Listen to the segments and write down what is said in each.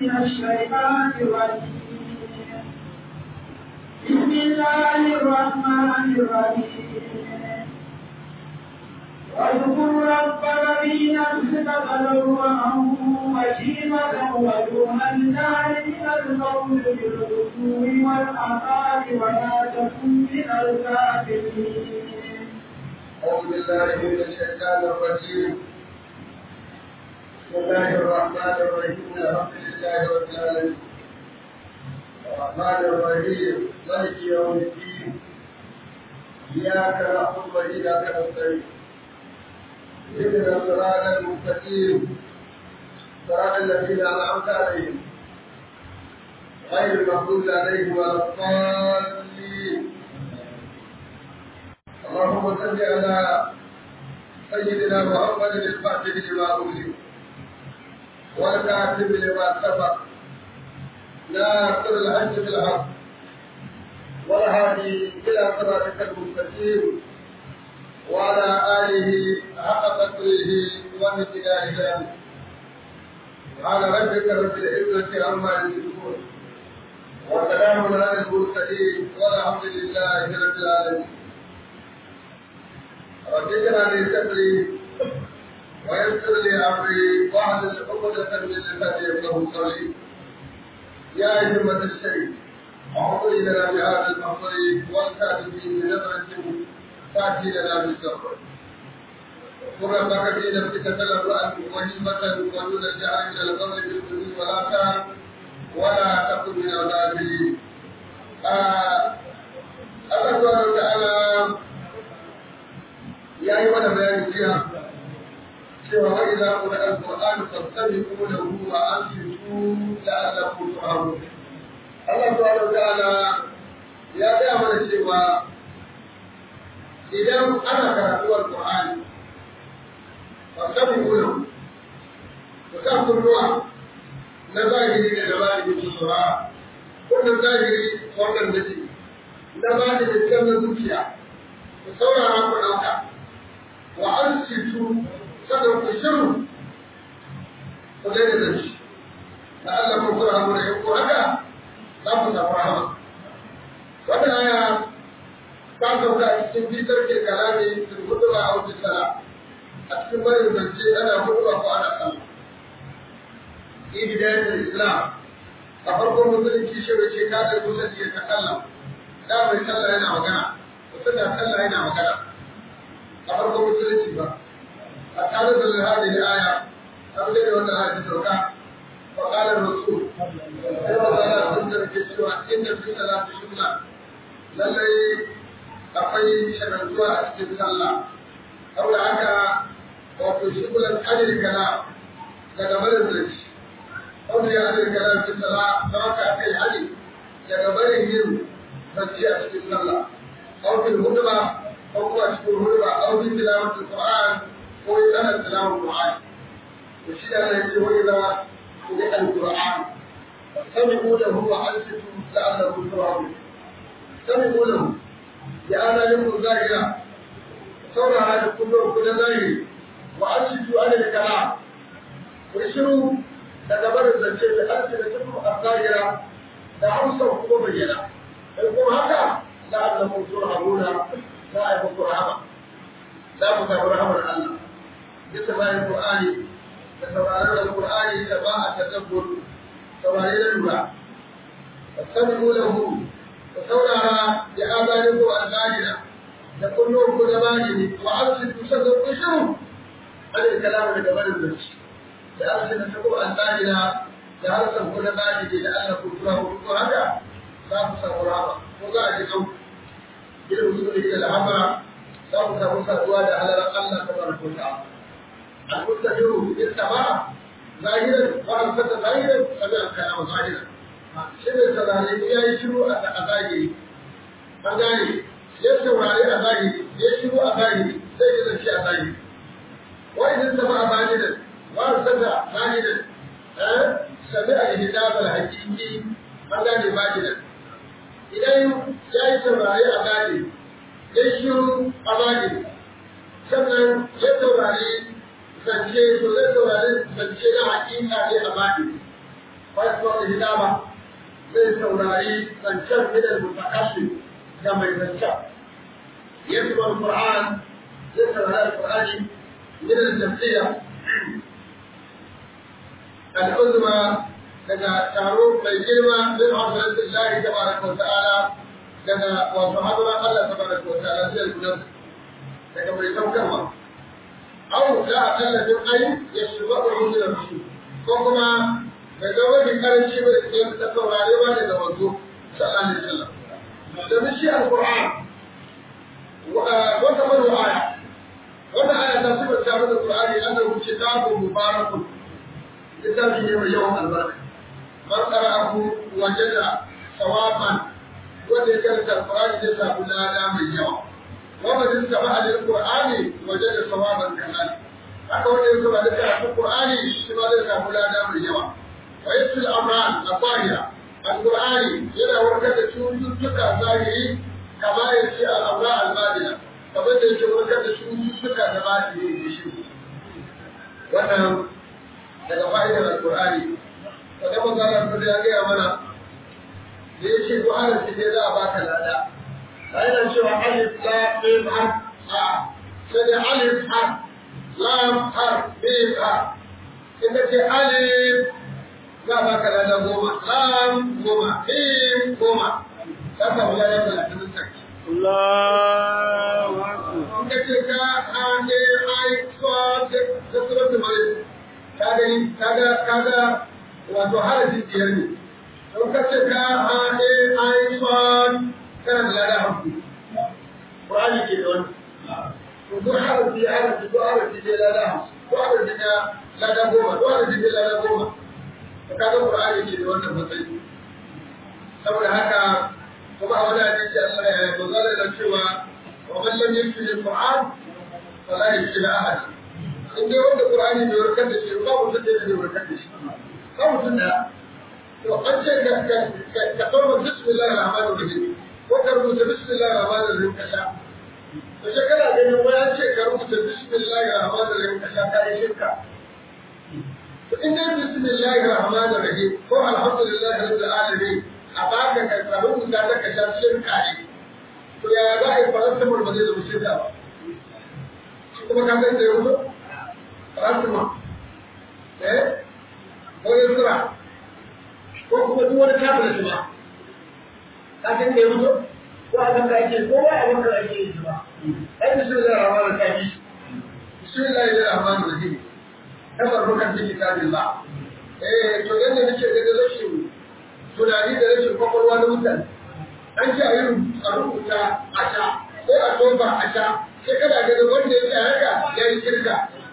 من الشيطان الرجيم بسم الله الرحمن الرحيم واذكر ربك في نفسك تضرعا وخيفة ودون الجهل من القول بالغدو والآثار ولا تكن من الكافرين أعوذ بالله من الشيطان الرجيم بسم الله الرحمن الرحيم الحمد لله رب العالمين الرحمن الرحيم مالك يوم الدين إياك نعبد وإياك نستعين اهدنا الصراط المستقيم صراط الذين أنعمت عليهم غير المغضوب عليهم ولا الضالين اللهم صل على سيدنا محمد الفاتح لما أغلق والكاتب لما سبق ناصر الحج بالحق والهادي إلى صراطك المستقيم وعلى آله حق قدره ومقداره الأمر سبحان ربك رب العزة عما يصفون وسلام على المرسلين والحمد لله رب العالمين رب اجعل لي صدري ويسر لي امري واحلل عقدة من لساني يفقهوا قولي يا أئمة الشيء اعطي لنا بهذا المحضر والكاتبين بنظرة تأتي لنا بالسفر قل ربك في نفسك تلرأ وهمة ودون الجهل من القول بالحدود ولا تعب ولا تكن من الغافلين الله سبحانه وتعالى ya yi mana bayani jiya cewa wa idza qira al-qur'an fastami'u lahu wa ansitu la'allakum turhamun Allah subhanahu wa ta'ala ya ga mana cewa idan ana karatu al-qur'ani fastami'u lahu ku sa kunnuwa na zahiri da labari da saurara wannan zahiri wannan da ce na ba da cikin na zuciya ku saurara ku ɗauka wa an situ sannan ku shiru ku daina da shi da Allah ku kura mu da in ku haka za ku samu rahama wannan aya ta sauka a cikin fitar ke kalami fil hutuba aw fil sala a cikin barin zance ana hutuba ko ana sallah ibidayatul islam a farkon musulunci shi bai ce ka da musulunci ka sallah da mai sallah yana magana mutum da sallah yana magana a farkon musulunci ba a tare da hadi da aya an da wannan hadisi sauka wa qala rasul sai wa qala sun da ke cewa inda fi salati sunna lallai akwai shagaltuwa a cikin sallah saboda haka wato shugulan adil kana daga barin zurci wanda ya adil kana fi sallah don haka kai hadi daga barin yin bacci a cikin sallah أو في الهدبة أو هو أشكر الهدبة أو في تلاوة القرآن أو يسأل تلاوة القرآن وشيء أنا يقول إذا قرئ القرآن فاستمعوا له وأنصتوا لعلكم ترحمون استمعوا له لأنا لكم ظاهرة ثورة هذا كله كل ظاهر وأنصتوا على الكلام ويشروا تدبر الزجاج ألسنتكم الظاهرة دعوا kuma bayyana in kuma haka la'allakum turhamuna za a yi muku rahama za ku samu rahamar Allah bisa bayan Qur'ani da sauraron Al-Qur'ani da ba a tadabbur saurare da lura fasabihu lahu ku saurara ya azani ko al-ghalina da kullu ku da bani wa arsidu sadu ku shiru alal kalamu da gaban zuci da arsidu sadu al-ghalina da harsan ku da bani da Allah ku tura ku haka za ku samu rahama ko za a ji kauku irin musulmi da al'amara za ku samu saduwa da halarar Allah ta baraka wa ta'ala al-mustahiru bil sama zahiran wa al-fata zahiran sabi al-kalam zahiran shi ne saurare ya yi shiru a zahiri an gane ya saurare a zahiri ya shiru a zahiri sai ya zance a zahiri wa idan sama a zahiran wa al-fata zahiran sabi al-hidab al-haqiqi an gane zahiran idan ya yi saurari a gane ya shiru a gane sannan ya saurari zance to zai saurari zance na hakika ne a gane ويسمع الهدامة zai saurari zancen gidan mutakashi ga mai zancen yasma al-Qur'an zai saurari al-Qur'ani gidan jam'iyya al-uzma daga taro mai girma min hafizat Allah tabaraka wa ta'ala daga wato hadura Allah tabaraka wa ta'ala zai gudan daga mai saukarwa aw la aqalla min ay yashba'u min al-rusul ko kuma bai ga wani karanci ba da ta saurare ba daga wanzu sallallahu alaihi wasallam da shi alquran wata manu aya wata aya ta sifar ta mana qur'ani annahu kitabun mubarakun littafi ne mai yawan albarka man qara'ahu wajada sawaban wanda ya karanta alqur'ani zai samu lada mai yawa wa man istama'a lil qur'ani wajada sawaban kamali haka wanda ya saurari karatun qur'ani shi ma zai samu lada mai yawa ويسر الأمراض الظاهرة القرآن يلا وركة شوزتك ظاهري كما يسر الأمراض الباطنة كما يسر وركة شوزتك ظاهري بشيء wannan daga fa'idar alkur'ani daga mazalar da ya gaya mana da ya ce ko harafi ne za a baka lada a yana cewa alif la mim har a sai da alif har lam har mim har in ce alif za a baka rana goma lam goma him goma za ka wula da talatin sarki Allahu Akbar. in ka ce ka hane ai so da da surat mare ka gani kaga kaga wato harafin biyar ne in ka ce ka hane ai so kana da lada hamsin Qur'ani ke da wani to duk harafi harafi duk harafi ne lada hamsin duk harafi ne lada goma duk harafi ne lada goma kaga Qur'ani ke da wannan matsayi saboda haka kuma a wani hadisi Allah ya dogara da cewa wa man lam yakfi al-Qur'an fala yakfi ahad in dai wanda Qur'ani bai warkar da shi ba mutum da zai warkar da shi ba mutum da to an ce ka ka ka kawo bismillahir rahmanir rahim ko ka rubuta bismillahir rahmanir rahim ka sha to sai kana ganin wani an ce ka rubuta bismillahir rahmanir rahim ka sha kai shirka in dai bismillahir rahmanir rahim ko alhamdulillahi rabbil alamin a baka ka samu guda da ka sha shirka ne to ya za a yi faransamar ba zai zama shirka ba shi kuma ka san da ya wuce faransamar eh ko yusra ko kuma duk wani tablet ba ka san da ya wuce ko a kan ka ake ko ba a kan ka ake yi ba ai bismillahir rahmanir rahim bismillahir rahmanir rahim tabarrukan bi kitabillah eh to yanda nake da rashin tunani da rashin kwakwalwa na mutane an ce a yi a rubuta a sha ko a toba a sha sai kana ganin wanda ya tsaya haka ya yi kirka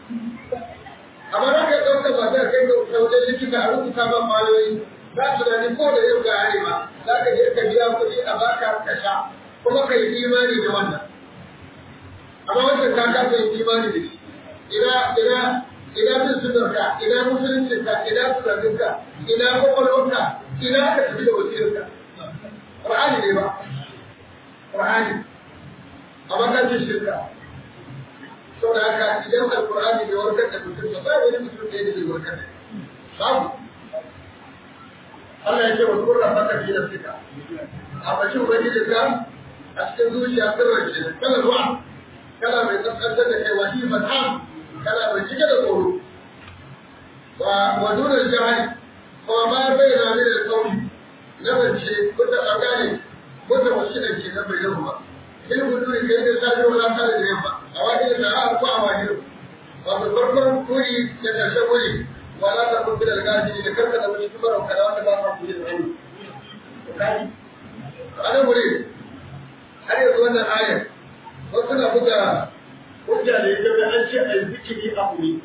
amma za ka ɗauka ba za kai ga wajen likita a rubuta ma kwayoyi za tunani ko da yau ga arewa za ka je ka biya kuɗi a baka ka sha kuma ka yi imani da wannan amma wancan ka kasa yin imani da shi ina ina ina bin sunarka ina musuluncinka ina tunaninka ina kwakwalwarka ina ka tafi da wasirka Qur'ani ne ba Qur'ani amma ka ce shirka saboda haka idan alqur'ani bai warkar da mutum ba ba wani mutum da yake warkar da babu Allah ya ce wa kurra baka fi nafsika a bakin ubangijinka a cikin zuciya sirrin shi kana zuwa kana mai tsantsantar da kai wani fatan kana mai cike da tsoro wa wa dunar jahali kuma ma bai na ne da sauri na zance kuta tsakani kuta wasu da ke na bai yau ba in gudu ne kai da safe wala tare da yamma a wani da a ko a wani wato farkon kuri da karshe kuri wala ta kun bi da gaji da karka da wani kuma rauka da wanda ba ka kuri da wani kaji ana gure har yanzu wannan ayar wasu na buga hujja da ita da an ce a yi zikiri a kuri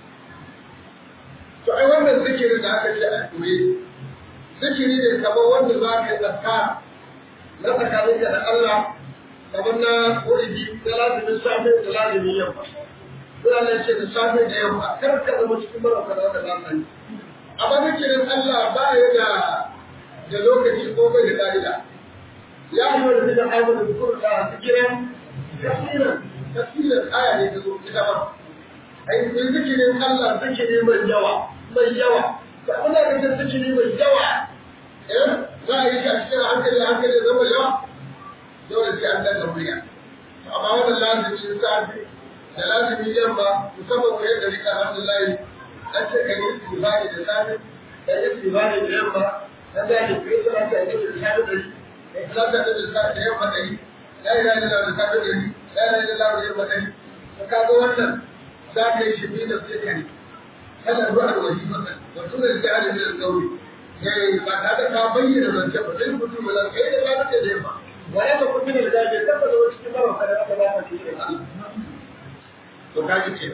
to ai wannan zikirin da aka ce a kuri zikiri ne kamar wanda za ka yi tsaka na tsakaninka da Allah kamar na wuridi na lazimin safe da lazimin yamma suna nan ce da safe da yamma kar ka zama cikin marauka da wanda za ka yi amma zikirin Allah ba ya da da lokaci ko bai da ka'ida ya yi wani zikin aiwa da zukur da zikirin kasiran kasiran aya ne ta zo ita ba ai zikirin Allah zikiri mai yawa mai yawa da abin da kake zikiri mai yawa eh za a yi shi a cikin hankali hankali zama yawa dole sai an daga murya amma wannan lazimin safi da lazimin yamma musamman ko yadda rika alhamdulillah an ce ka yi istibari da safe ka yi istibari da yamma an da ke kai salati a cikin safe da shi kai salati da safe da yamma da shi la ilaha illallah da safe da shi la ilaha illallah da yamma da shi to kaga wannan za ka yi shi bi da sai ka yi kana ruwa da wani masa da tuna da jahilin da sauri eh ba ta da ka bayyana zance ba sai mutum ba kai da ba ta da yamma wa ya ku min da jaje tabbata wani cikin ba ka da aka ba ka shi Allah to kaji ce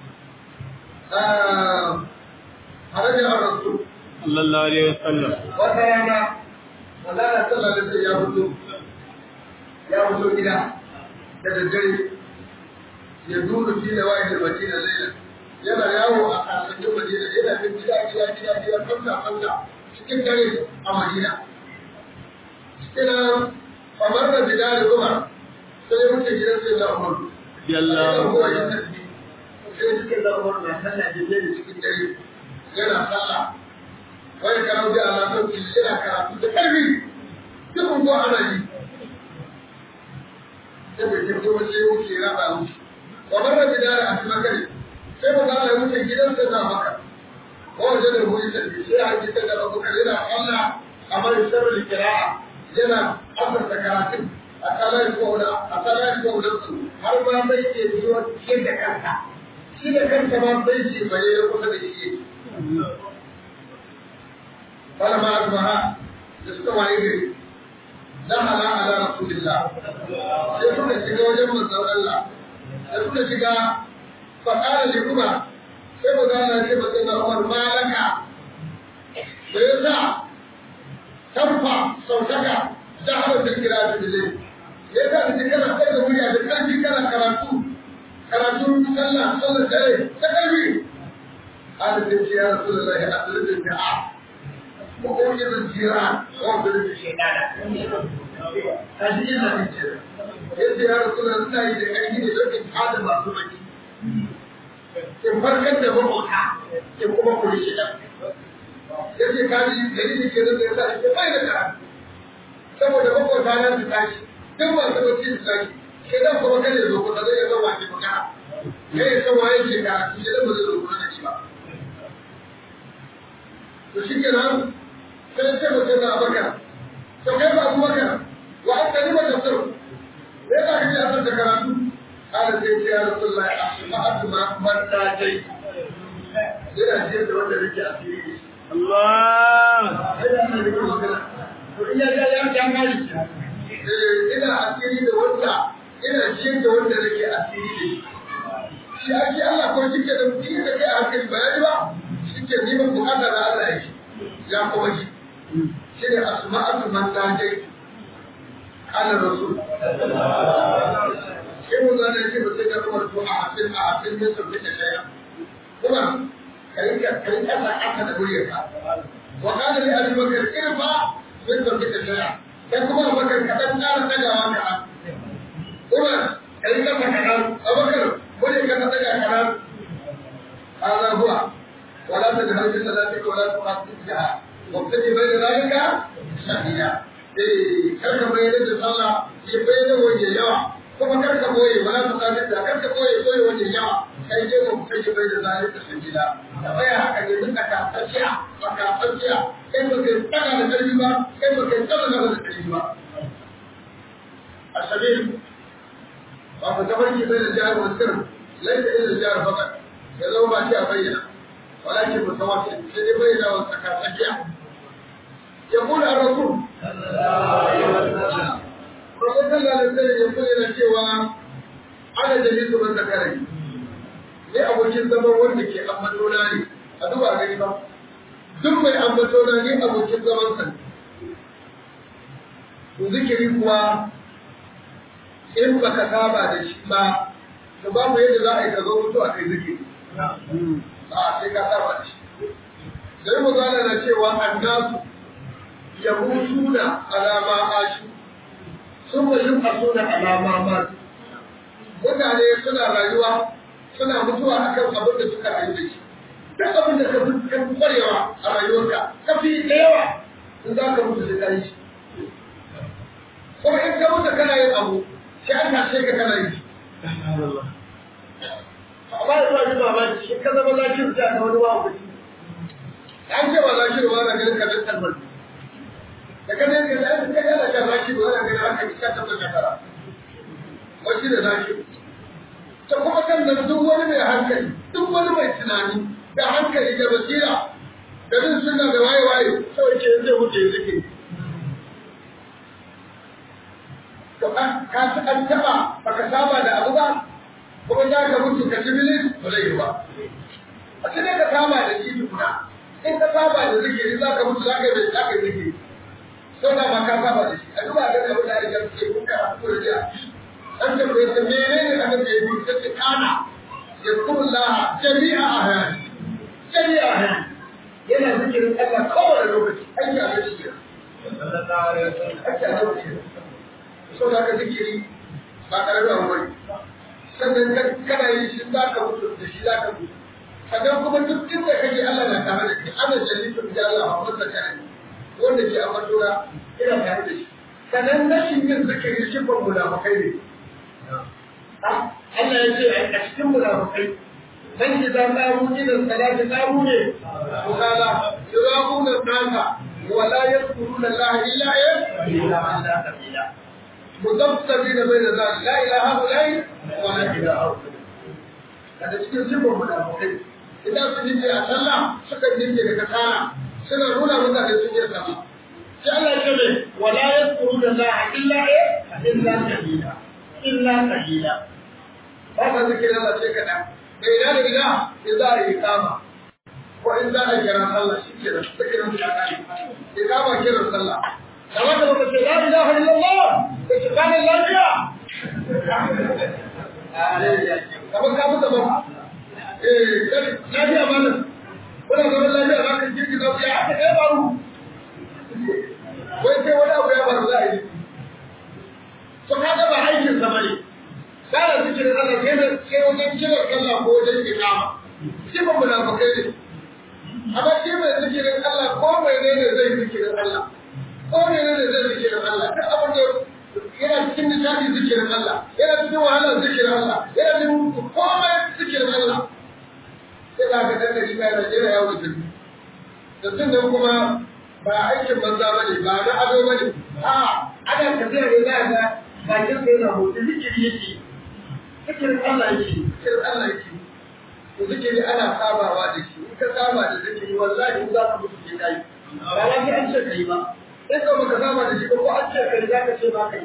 ah haraja ar-rasul sallallahu alaihi wasallam wata rana Allah sallallahu alaihi wasallam ya fito ya fito gida da daddare ya duru fi da wa'id al-madina laylan yana yawo a kasuwannin Madina yana bin gida gida gida gida fanta fanta cikin dare a Madina. Cikin kamar da gida da Umar sai ya wuce gidan sai da Umar. Yallahu Sai ya tafi. Sai cikin da Umar na sallah da dare cikin dare yana sallah. Wani karau da Allah sauki yana karatu da ƙarfi. Duk unguwa ana yi. Sai bai tafi wajen ya wuce ya raba wuce. Kamar da gida da Abubakar sai mu zama wuce gidansa na maka ko waje da wuri da sai a ji da abubakar yana Allah amma sirrin kira'a yana asarta karatun a kalar kola a kalar kola su har ma bai ke biyo cikin da kansa shi da kansa ma bai ce bare ya kusa da shi wala ma azmaha da suka waye gari dahala ala rasulillah sai suka shiga wajen manzon Allah da suka shiga فقال لعمر كيف قال كيف قال عمر ما لك فيسع ترفع صوتك دعوة القراءة بالليل ليس أنت كما قيد ويا بقلبي كما كراتو كراتو صلى صلى عليه تقلبي قال سيدي يا رسول الله أدرك الدعاء وأوجد الجيران وأضرب الشيطان هذه إلا من جيران يا رسول الله إذا كان يجب أن هذا ما سمعت in farkar da mabuta in kuma kuri shi da ya ce kaji dalilin ke zai sa shi bai da karatu saboda mabuta na su tashi duk masu bacci su tashi ke dan kuma kada ya zo kusa zai zama wani magana kai ya san waye ke karatu shi da ba zai zo kusa da shi ba to shi kenan sai ce mutum na abakar to kai ba abubakar wa an kalima tafsir me yasa kake asar da karatu قال سيدي يا رسول الله أسمعت ما من ناجيت ina jiyar da wanda nake asiri Allah ina ga ya ta mali ina asiri da wanda ina jiyar da wanda nake asiri da shi ake Allah ko shike da mutum da kai a hankali bayani ba shike ni ban bukata da Allah yake ya kuma shi shi ne asma'atu man najai qala rasul sai mu zane shi ba sai ka kuma to a hafin a hafin ne sun fita shaya kuma kai ka kai ka sa aka da guriyar ka wa kana li abi bakr irfa min sun fita shaya kai kuma bakar ka dan ƙara tagawa ka kuma kai ka sa kana abakar guriyar ka ta daga kana hada huwa wala tajhar bi salatika wala tuqatil biha wabtadi bayna dhalika shahida eh kar ka bayyana da sallah ya bayyana wajen yawa kuma kar ka boye wala su kafi da kar ka boye boye wajen yawa kai je mu kai bai da zai da sajida da baya haka ne duka ka tsakiya ba ka tsakiya kai ba kai tsaka da karfi ba kai ba kai tsaka da karfi ba asabil ba ka tabarki bai da jihar wasir laisa ila jihar fakat ya zama ba shi a bayyana walakin mutawassil sai dai bayyana wa tsaka tsakiya يقول الرسول Rasul sallallahu alaihi wasallam ya bayyana cewa ana jalisu man zakari. Ne abokin zaman wanda ke ambato na ne. A duba gani ba. Duk mai ambato na ne abokin zaman sa. To zikiri kuwa in baka saba da shi ba to babu yadda za a yi ka zo mutu a kai zikiri. A sai ka saba da shi. Sai mu na cewa annasu yahuduna alama ashu sun yi kaso da alama ma mutane suna rayuwa suna mutuwa akan abin da suka rayu da shi duk abin da ka fi kwarewa a rayuwarka ka fi da yawa in za ka mutu sai ka yi shi kuma in ka mutu kana yin abu sai an tashe ka kana yi shi amma da zuwa jima ba shi ka zama zakir ta ga wani wa kuɗi an ce ba zakir ba na ganin ka bin talbar da ka ne ka da ka yana ka zakir ba na ganin haka ka tabbata shekara wani da zakir ta kuma kan da duk wani mai hankali duk wani mai tunani da hankali da basira da bin suna da waye waye kawai ke zai wuce zikiri to ka ka an taba baka saba da abu ba kuma za ka mutu ka ci bilis ba zai yi ba a sai dai ka saba da shi tukuna in ka saba da zikiri za ka mutu za ka yi bai za ka yi zikiri sau da ma ka saba da shi a duba ga da mutane da suke kuka a kuma da an tambaye ta menene aka ce yi ta ce kana ya kuma laha jami'a a hayani jami'a a hayani yana zikirin Allah kowane lokaci ake a lokaci ake a lokaci so da aka zikiri ba tare da wani sannan kana yi shi za ka mutu da shi za ka mutu sannan kuma duk inda kake Allah na tare da kai ana jalifin da Allah a wanda kana wanda ke a matura ina tare da shi sannan rashin yin zikiri shi ban munafukai ne Allah ya ce a cikin munafukai man idan qamu ila salati qamu ne qala yuraquna nasa wa la yadhkuruna Allah illa illa Allah qabila mudabtabina bayna zalik la ilaha illa wa la ilaha kada cikin sifar munafukai idan su dinke a sallah suka dinke da kasala suna nuna mutane sun yi sama sai Allah ya ce wa la yadhkuruna Allah illa illa qabila illa qalila ba ka zikirin Allah sai kaɗan da ina da ina in za a yi kama ko in za a yi kiran sallah shi ke da zikirin da ya yi kama kiran sallah da wanda baka ce la ilaha illallah da ki kana lafiya kamar ka mutu ba eh lafiya ba nan kuna zaman lafiya za ka jirgi za ku ya haka ɗaya faru wai sai wani abu ya faru za a yi to kaga ba aikin sa bane kana zikirin Allah sai da sai wajen kiran Allah ko wajen ikama shi ba munafikai ne amma shi mai zikirin Allah ko mai ne ne zai zikirin Allah ko mai ne ne zai zikirin Allah duk abin da yana cikin nishadi zikirin Allah yana cikin wahala zikirin Allah yana cikin komai zikirin Allah sai da ka danna shi mai Najeriya ya wuce da sunan kuma ba aikin banza bane ba na ado bane a ana tafiya ne za ga bakin sai na hoto zikiri yake zikirin Allah yake zikirin Allah yake to zikiri ana sabawa da shi in ka saba da zikiri wallahi in za ka mutu ke kai ba ya ji an ce kai ba in ka baka saba da shi ba ko an ce kai za ka ce ba kai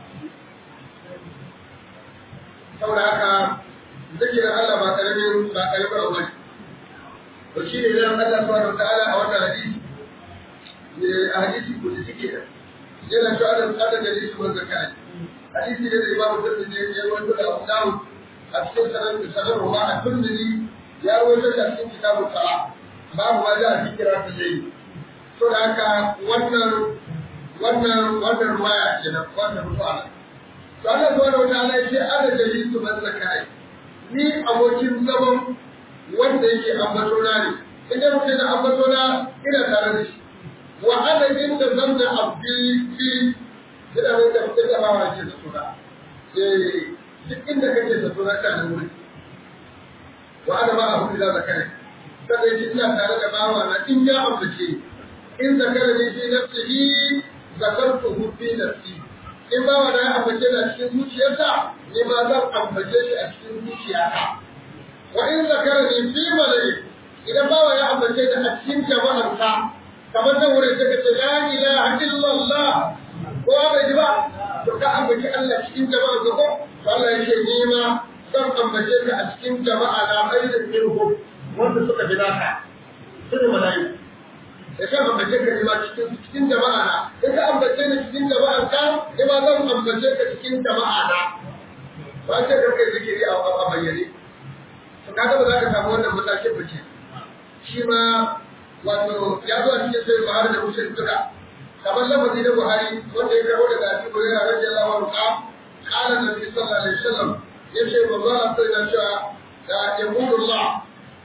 saboda haka zikirin Allah ba karamin ba karamin abu ne to shi ne zan Allah subhanahu wa ta'ala a wannan hadisi ne a hadisi ko da suke yana cewa da tsada da hadisi wanda kai hadisi ne da imamu tirmidhi ya rawaito da Abu Dawud a cikin sanar da sanar ruwa a tirmidhi ya rawaito da cikin kitabu sala babu ma da fikira ta yayi to da haka wannan wannan wannan ruwaya kenan wannan ruwaya to Allah subhanahu wa ta'ala yace ana jalisu man zakai ni abokin zaman wanda yake ambato na ne idan mutum da ambato na ina tare da shi wa ana inda zanna abdi fi yana mai tabbatar da bawa ke da suna eh duk inda kake da suna ka da wuri wa ana ma abu da zakare kada yake ina tare da bawa na in ya ambace in zakara ne fi nafsihi zakartuhu fi nafsi in bawa na ya ambace da cikin zuciyarsa ni ma zan ambace shi a cikin zuciyata wa in zakara ne fi malai idan bawa ya ambace da a cikin jama'arsa kamar nan wurin take ce la ilaha illallah kowa bai ji ba to ka ambaci Allah cikin jama'a ga ko Allah ya ce ni ma zan ambace ka a cikin jama'a na mai da minhum wanda suka bi naka sun malai da kan ambace ka ni ma cikin cikin jama'a na in ka ambace ni cikin jama'a ka ni ma zan ambace ka cikin jama'a na ba ce ka kai zikiri a bayyane to kaga ba za ka samu wannan matakin ba ce shi ma wato ya zo a cikin sai Buhari da Muslim duka kamar lafazi na Buhari wanda ya karo daga Abu Hurairah radiyallahu anhu ka qala Nabi sallallahu alaihi wasallam yace manzo Allah sai ya ce da yaqulu Allah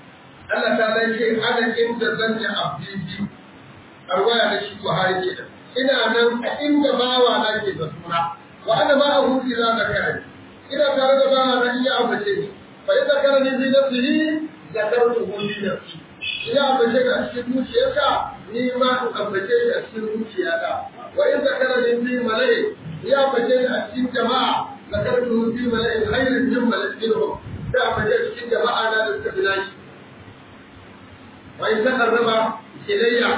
Allah ta zai ce ana inda zan yi abdi arwaya da shi Buhari ke da ina nan a inda bawa na ke da suna wa ana ma a hudu za ka kare ina tare da bawa na iya ambace ni fa idza kana ni bi nafsihi zakartu hu li nafsi ina ambace ka a cikin zuciyarka ni ma in ambace shi a cikin zuciyata wa idza kana ni bi malai ya ambace ni a cikin jama'a zakartu hu bi malai khairin min malaikum da ambace cikin jama'a na da suka bi nashi wa in taqarraba ilayya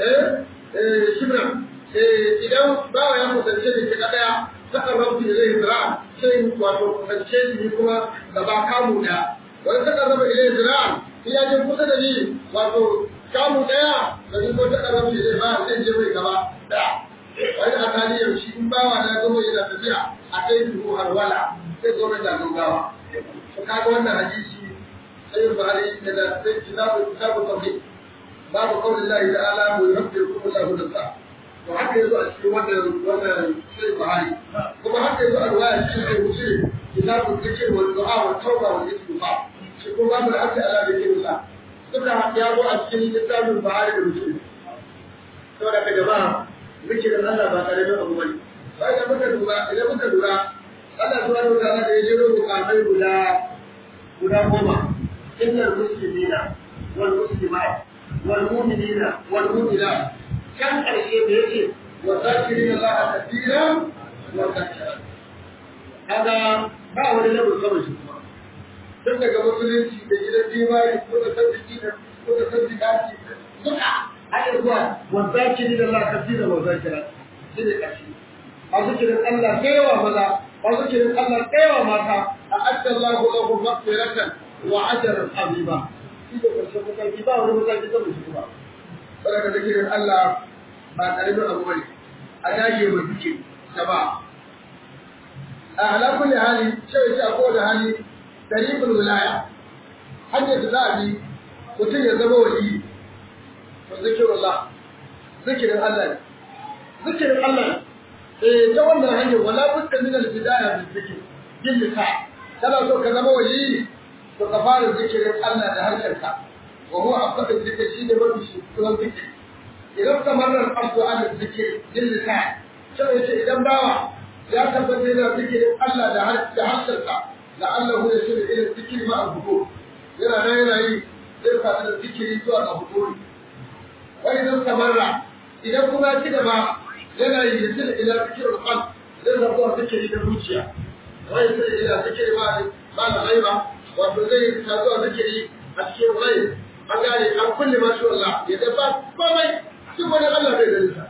shibra idan bawa ya kusance da shi daya saka rabbi ilai zira sai wato kusance ni kuma gaba kamu daya wani saka rabbi ilai zira in ya je kusa da ni wato kamu daya da ni ko saka rabbi ilai ba sai je mai gaba daya wani akali yau shi in bawa na gama yana tafiya a kai duhu harwala sai zo da gaggawa to kaga wannan hadisi sai Buhari da sai kitabu kitabu tauhid babu kawai Allah ta'ala mu yurabbikum Allah da sa to haka yazo a cikin wannan wannan sai Buhari kuma haka yazo a riwaya cikin sai Muslim kitabu zikr wal du'a wa tauba wal istighfar shi kuma babu da aka ala da kinsa duka ya zo a cikin kitabun Buhari da Muslim saboda ka jama'a zikirin Allah ba tare da abu bane sai da muka duba idan muka lura Allah subhanahu wa ta'ala da ya jero bukatai guda guda goma innal muslimina wal muslimat والمؤمنين والمؤمنات كان الشيء بيجي وذاكرين الله كثيرا وذاكرا هذا ba wani level kawai shi kuma tun daga musulunci da gidan jimari ko da sabbiki da ko da sabbikati duka har zuwa wazakiri da Allah kasira wazakira shi ne kashi masu kirin Allah tsayawa maza masu kirin Allah tsayawa mata a adda Allah lahu maghfiratan wa ajran azima shi da ƙarshen mataki ba wani mataki sama shi ba. Saboda da zikirin Allah ba ƙaramin abu bane a dage mai duke ta ba. A ala kulli hali cewa shi a kowane hali tariqul wilaya hanyar da za a bi mutum ya zama wali to zikirullah zikirin Allah ne. Zikirin Allah ne. Eh ta wannan hanyar wala budda min al-bidaya bil zikr yin lisa kana so ka zama wali to ka fara zikirin Allah da harshenka wa huwa afdal zikr shi ne mafi shukuran zikir idan kamar nan abdu ala zikir yin lisa sai yace idan bawa ya tabbata yana zikirin Allah da harshensa da Allah ya shirya irin zikiri ma al-bukur yana nan yana yi zai faɗi da zikiri zuwa ga bukuri wani idan kamarra idan kuma ya ci gaba yana yi ya shirya ila zikirin qalb zai zama zikiri da zuciya wani shirya ila zikiri ma ba na ghaiba wato zai ta zuwa zikiri a cikin rai an gane an kulle masu Allah ya dafa komai duk wani Allah bai gani sa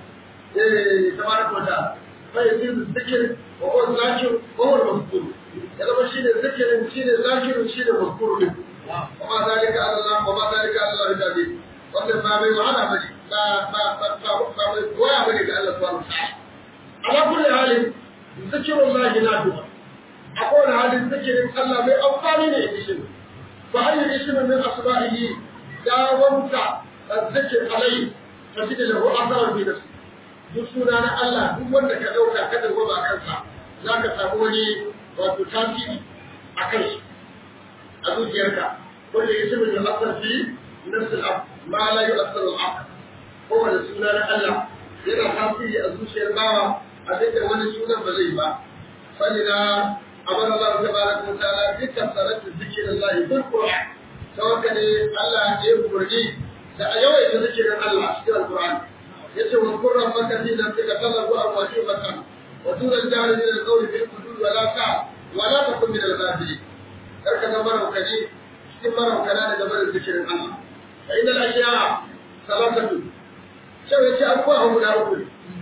eh tabaraka wa ta'ala fa yasiru zikir wa huwa zakir wa huwa mazkur ya zama shine zikirin shine zakirin shine mazkur din wa ma zalika ala Allah wa ma zalika ala Allah tabi wannan ba mai wahala bane ba ba ba ba ba mai koya bane ga Allah subhanahu wa ta'ala ala kulli halin zikirullahi nafi'a a kowane halin zikirin Allah mai amfani ne ishin fa hanyar ishin min asba'ihi ya wanta azzikir alai fa shi da lahu asarar bi nafsi duk suna na Allah duk wanda ka dauka ka dawo ba kansa za ka samu wani wato tasiri a kai shi a zuciyarka wanda ya shirin da asar fi nafsi al ma la yu'assar al-aql kowane suna na Allah yana tasiri a zuciyar bawa a da wani sunan ba zai ba فلذا أمر الله تبارك وتعالى بكثرة ذكر الله في القرآن توكل الله يبرني سأيوي ذكر الله في القرآن يسوع واذكر ربك في نفسك تضرعا وخيفة ودون الجهل من القول في الحدود ولا تعب ولا تكن من الغافلين هكذا مرة كذي cikin mara kana da gabar zikirin Allah fa inda al-ashiya salatatu sai yace akwai guda uku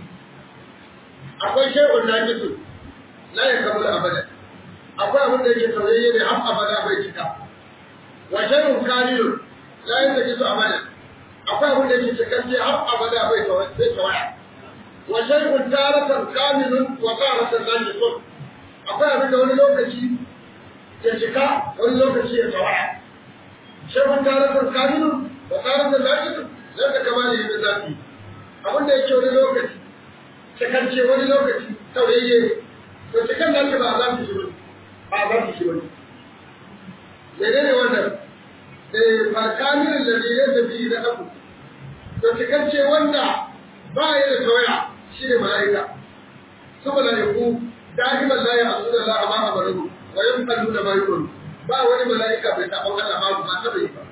akwai shay'un najisu la yakmul abada akwai abin da yake sauyayye ne har abada bai cika wa shay'un kamilun la yantajisu abada akwai abin da yake cikakke har abada bai tawaya wa shay'un taratan kamilun wa taratan najisun akwai abin da wani lokaci ya cika wani lokaci ya tawaya shay'un taratan kamilun wa taratan najisun zai ka kamar yadda zafi abin da yake wani lokaci cikance wani lokaci sauyayye to cikin nan ba za su shi ba za su shi ba menene wannan eh falkamirin da ne ya tafi da abu to cikakke wanda ba ya da tawaya shi ne mala'ika su mala'iku da'iman la ya asu da la amma amaru wa yanqalu da bayyun ba wani mala'ika bai taɓa Allah ba ba ta bai ba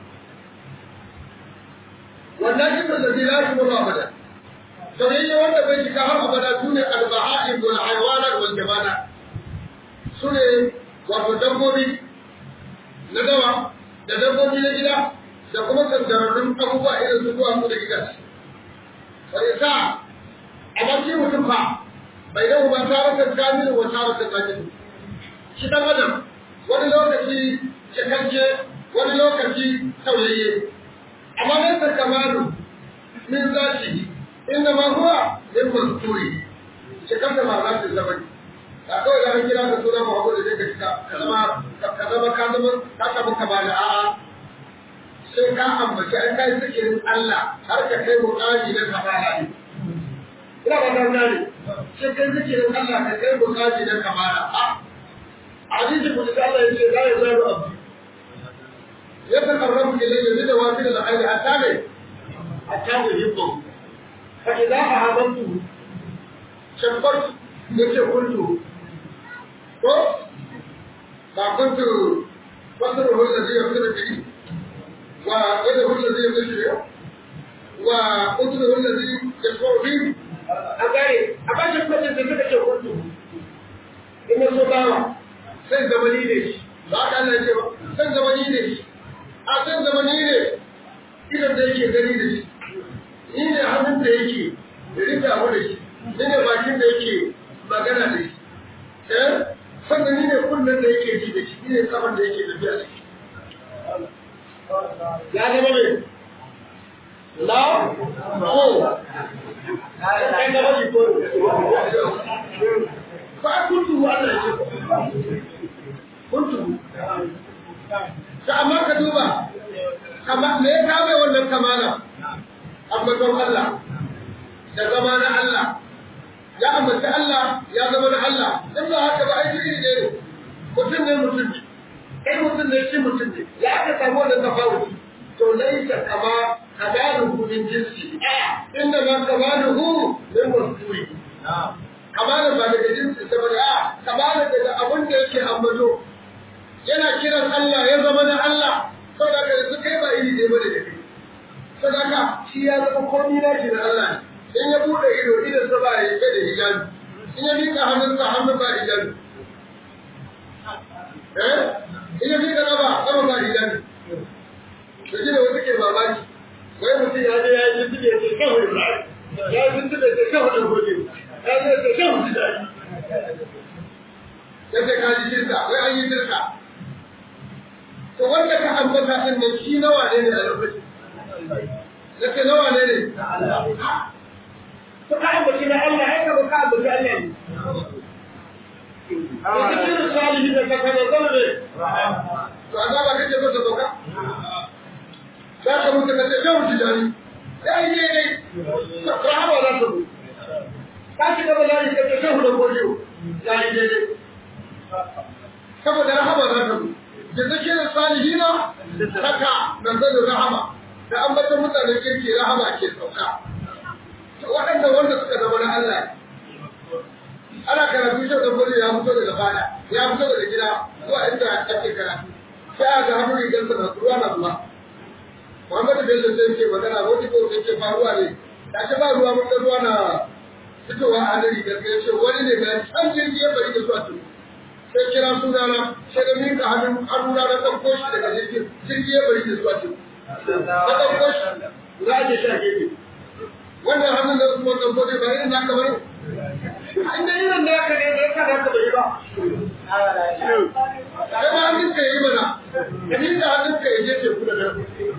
wannan ita da zai lafi ba abada soyayya wanda bai shiga har abada sune al-baha'im wal hayawanat wal jamanat sune wato dabbobi na dawa da dabbobi na gida da kuma kantararrun abubuwa irin su zuwa mu da gidaje wani sa a baki mutum fa bai da ba tarakan kamilu wa tarakan kamilu shi dan adam wani lokaci cikakke wani lokaci sauyayye amma nan ta kamalu min zati inda ma huwa min mazkuri cikakke ma za ta zama ba kawai da kira ka suna Muhammadu da zai ka ka zama ka zama ka zama ka samu kamala a'a sai ka ambaci an kai zikirin Allah har ka kai muƙami na kamala ne. Ina ba ta gane, sai kai zikirin Allah ka kai muƙami na kamala. A hadisi ku da Allah ya ce la ya zaru abdi. Ya ta karrabu ilayya bi dawafil al-khayr hatta ne hatta ne yibbu. Fa idza ahabantu shabbartu yace kuntu ko ba kuntu fasruhu alladhi yafsiru bihi ويده الذي يبشر وقدره الذي يشفع فيه أقاري أباشا كنت تتكى شكرته إن الصداوة sai zamani ne shi ba ka Allah ce ba sai zamani ne shi a sai zamani ne idan da yake gani da shi ni ne hannun da yake rika abu da shi ni ne bakin da yake magana da shi eh sannan ni ne kunnen da yake ji da shi ni ne kafan da yake tafiya da shi ya zama mai la ko kai da bari ko ba kuntu Allah ce kuntu ta amma ka duba kama me ya kame wannan kamala amma don Allah da zama na Allah ya ambaci Allah ya zama na Allah in ba haka ba ai iri ne mutum ne mutum ne kai mutum ne shi mutum ne ya aka samu wannan tafawuti to laisa kama kamaluhu min jinsi inda ma kamaluhu min wasfuri kamalan ba daga jinsi ta bane a kamalan daga abin da yake ambato yana kiran Allah ya zama na Allah saboda ka su kai ba iri ne bane da kai saboda shi ya zama komai na shi na Allah ne in ya bude ido idan sa ba ya da hijabi in ya mika hannunsa hannun ba hijabi eh ina fi kana ba sama ba idan to shi da wasu ke mamaki wai mutum ya je ya yi tuntube ya ce kawai ba ya yi tuntube ya ce kawai da gobe ya ce ce kawai ji daɗi ya ce ka ji shirka wai an yi shirka to wanda ka ambata ɗin nan shi nawa ne ne a lokacin ya ce nawa ne ne to ka ambaci na Allah ya ka ba ka ambaci Allah ne Zikirin salihi da sakamakon ne, to a zaba kake so ta sauka? Za ka mutu ka ce, yau ji dani, ya yi ne ne, ta haɓa za ta zo. Ka ci gaba da yi ka ce, shehu da godiyo, ya yi ne ne. Saboda rahama za ta zo. Da zikirin salihi na, saka na zai rahama, da an bata mutanen kirki rahama ke sauka. Waɗanda wanda suka zama na Allah ana karatu shi da gudu ya fito daga fada ya fito daga gida zuwa inda ake karatu sai a ga hannun rigar sa ruwa na zuwa Muhammadu Bello sai ke magana wani ko sai ke faruwa ne da ce ba ruwa mun ruwa na fitowa a hannun rigar sai ce wani ne ga can jirgi ya bari da zuwa tuni sai kira sunana sai da minka hannun hannuna na ɗauko shi daga jirgin jirgi ya bari da zuwa tuni na ɗauko shi za a je sha gefe wannan hannun da kuma ɗauko ne ba irin naka bane inda irin da aka ne da ya kada ka bai ba. Sai ma hannun ka yi mana, ka ni da hannun ka yi je ku da nan.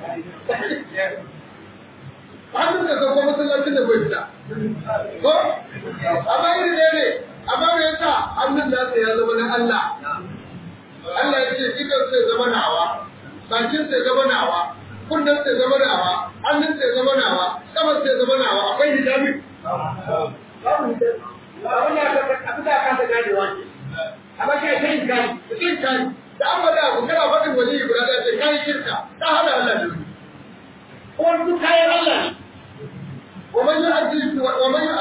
Hannun ka sauko masallacin da bai fita. Ko? Amma iri ne ne, amma me yasa hannun nasa ya zama na Allah. Allah ya ce idan sai zama nawa, bakin sai zama nawa, kunnen sai zama nawa, hannun sai zama nawa, saman sai zama nawa, akwai hijabi. Babu hijabi. abin da abin da aka gane wani amma kai kai kai kai kai da an bada abu kana faɗin wani guda da ce kai shirka ta hada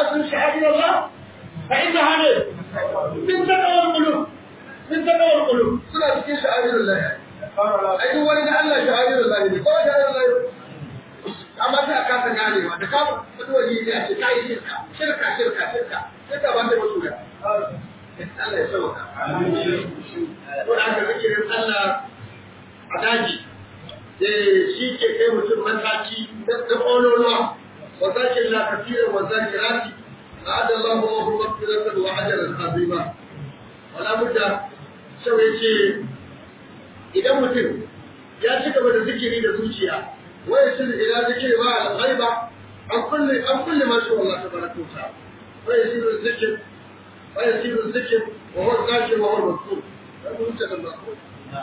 ta'zim sha'air Allah fa innaha ne min taqwa al-qulub min taqwa al-qulub suna cikin sha'air Allah ai duk wani da Allah sha'air Allah ne ko sha'air Allah amma sai aka kasa ganewa da ka fito waje ne a ce kai shirka shirka shirka shirka shirka ba ta mutu da Allah ya sauka ko da aka zikirin Allah a daji shi ke kai mutum mataki na ƙololuwa wa zakin la kafiran wa zakirati a'ada Allahu lahu maghfiratan wa ajran azima wala budda sau yace idan mutum ya ci gaba da zikiri da zuciya wa yasil ila zikri ma al-ghaiba an kulli an kulli ma sha Allah tabaraka wa ta'ala wa yasiru zikr wa yasiru zikr wa huwa zakir wa huwa al-mazkur wannan mutum da mazkur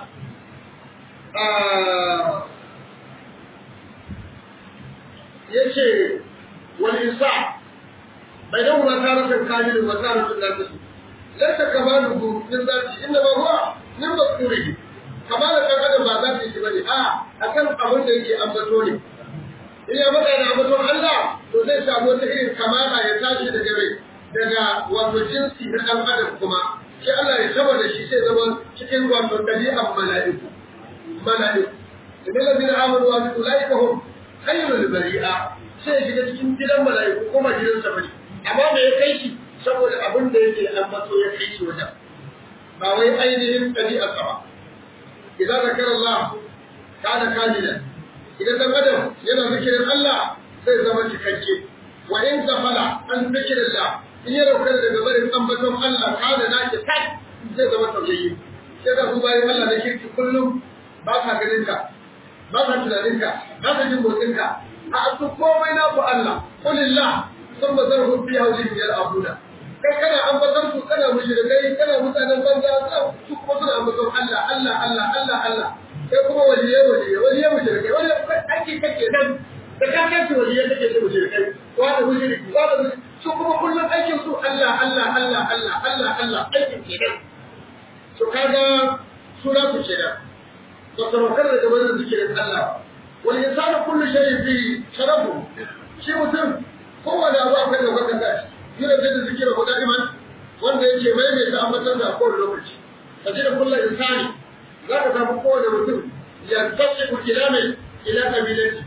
yace wal insa bainahuma taratan kamilun wa taratan naqis laysa kamaluhu min zati inna ma huwa min mazkurihi kamalan dan adam ba zati shi bane a akan abin da yake ambato ne in ya faɗa da ambaton Allah to zai samu wata irin kamala ya tashi daga rai daga wato jinsi na dan adam kuma sai Allah ya saba da shi sai zama cikin wato ɗabi'an mala'iku mala'iku idan lazina amanu wa ulaika hum khairul bari'a sai ya shiga cikin gidan mala'iku kuma gidan sa bane amma me ya kai shi saboda abin da yake ambato ya kai shi wajen ba wai ainihin ɗabi'ar sa ba idan zakara Allah kana kamila idan dan adam yana zikirin Allah zai zama cikakke wa in zafala an zikirillah in ya rauka daga barin ambaton Allah kana naki tak zai zama tauyayye sai da su bayan Allah na kirki kullum ba ka ganin ka ba ka tunanin ka ba ka jin motsin ka a su komai na ku Allah kulillah sun ba zan rufi haulin biyar abuna kai kana ambaton su kana mushrikai kana mutanen banza su kuma suna ambaton Allah Allah Allah Allah Allah sai kuma waliye waliye waliye mushrikai waliye ake kake nan da ka kace waliye kake ce mushrikai wani mushriki wani su kuma kullum aikin su Allah Allah Allah Allah Allah Allah aikin kenan to kaga sura ku kenan وتوكل da gaban zikirin Allah wal insanu kullu shay'in fi sharafu shi mutum kowane abu akwai da wanda gashi yana da zikira ko da'iman wanda yake mai mai ta ambatar da kowane lokaci kaje da kullu insani za ka samu kowane mutum ya tasibu ila mai ila kabilati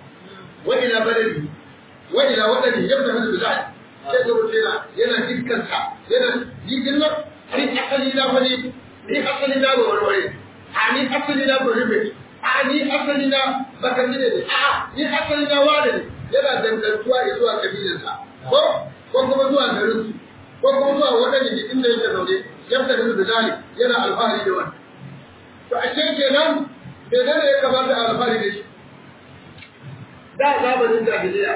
wa ila baladi wa ila wadani yabda hadu bilal sai ga mutum yana yana dukkan sa yana yi dinnan ni asali na wani ni asali na warware a ni asali na bari mai a ni asali na bakanni ne a ni asali na wane ne yana dangantuwa ya zuwa kabilarsa ko ko kuma zuwa garin su ko kuma zuwa waɗanda ke inda yake zaune yadda da da zali yana alfahari da wani to a ce kenan me ne ya kamata a alfahari da shi da zamanin jahiliya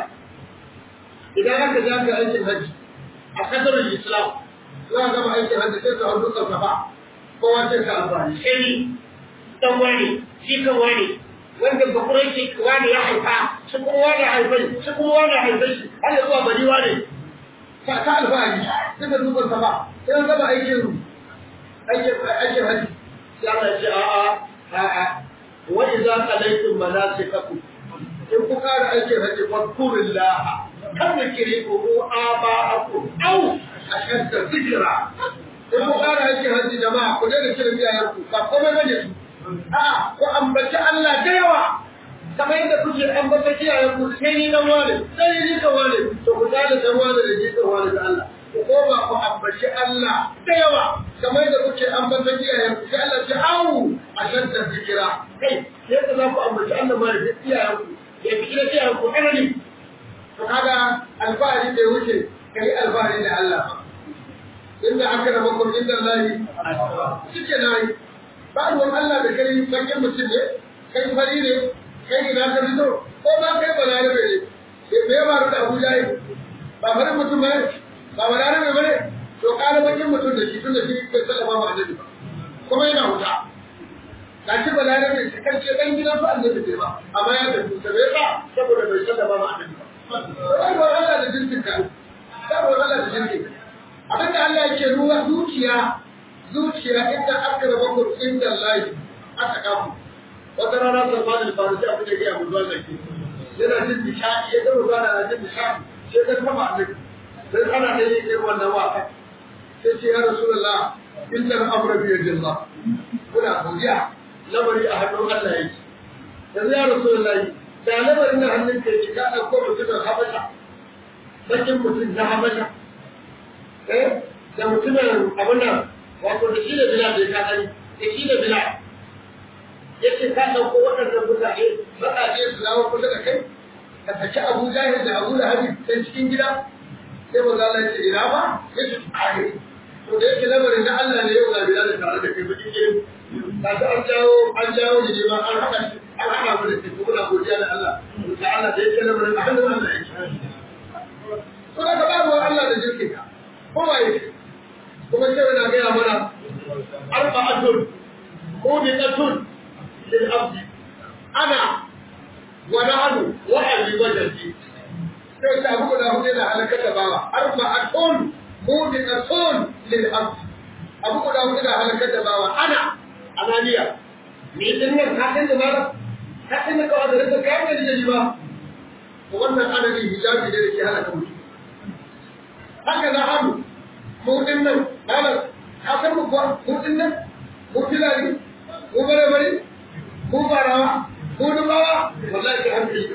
idan aka ja ka aikin hajji a kasar islam za a gama aikin hajji sai su hau dukkan safa kowa ce ka alfahari sai dan wani shi kan wani wanda bakurai shi wani ya haifa shi kuma wani haifai shi kuma wani haifai shi har ya zuwa bari wani ta ta alfahari duka dukan sa ba sai an gaba aikin aikin aikin haji ya Allah ce a'a a'a wa idza qalaytum manasikakum in ku kara aikin haji fadkurullah kan kire ku aba'akum au ashadda zikra in ku kara aikin haji jama'a ku daina kiran iyayenku ba komai bane su A'a, ko ambaci Allah da yawa, kamar yadda kuke ambata kiyayen ku sai ni dan wane, sai ni kan wane, to ku tare dan wane da ni kan wane da Allah. Ku koma ku ambaci Allah da yawa, kamar yadda kuke ambata kiyayen ku sai Allah ce awu a shanta zikira. Kai, sai ka za ku ambaci Allah ma da kiyayen ku, ya fi kira kiyayen ku ƙarni. To kaga alfahari da wuce, kai alfahari da Allah ba. Inda aka raba kun inda Allah shi ke na yi. ba ruwan Allah da kai bakin mutum ne kai fari ne kai ina ka fito ko ba kai balarabe ne me ya faru da Abu Jahil ba farin mutum ba ba balarabe ba ne to kala bakin mutum da shi tun da shi bai sallama ma annabi ba kuma yana wuta ga shi balarabe shi kan ce dan gidan su annabi ne ba amma ya tafi ta bai ba saboda bai sallama ma annabi ba ba ruwan Allah da jinsin ka ba ruwan Allah da jinsin abinda Allah yake ruwa zuciya zuciya inda aka raba ku inda Allah aka kafu wata rana Salman al-Farisi abin da ya mu zuwa zaki yana jin nishadi ya ga ruwa na jin nishadi sai ga sama annabi sai ana da yin irin wannan wasa sai ce ya rasulullah inna al-amra bi yadillah kuna godiya lamari a hannun Allah yake yanzu ya rasulullah da lamarin na hannun ka yake ka dauko mutumin habasha bakin mutum na habasha eh da mutumin abin nan wato da shi da bila da ka gani da shi da bila yace ka dauko waɗannan mutane baƙaƙe su dawo kusa da kai ka saki Abu Jahil da Abu Lahab sai cikin gida sai maza Allah ya ce ina ba ya ce tsare to da yake lamarin na Allah ne yau ga bila da tare da kai bakin gidan ka ta an jawo an jawo ne ma an haɗa an haɗa mu da kai kuma na godiya da Allah ta Allah da yake lamarin a hannun Allah yake to da ka babu Allah da jirkin ka kowa yake kuma sai na gaya mana arba'atun mubiqatun lil abdi ana wa nahnu wa abi wajhi sai ta abu da hudu da halakar da bawa arba'atun mubiqatun lil abdi abu da hudu da halakar da bawa ana ananiya ni din nan ka san da mala ka san da kawai da ka kai da jiji ba wannan anani hijabi ne da ke halaka mutum haka na hannu mu din nan malam ka san mu kuwa mu din nan mu filani mu bare bare mu barawa mu dubawa wallahi ka hankali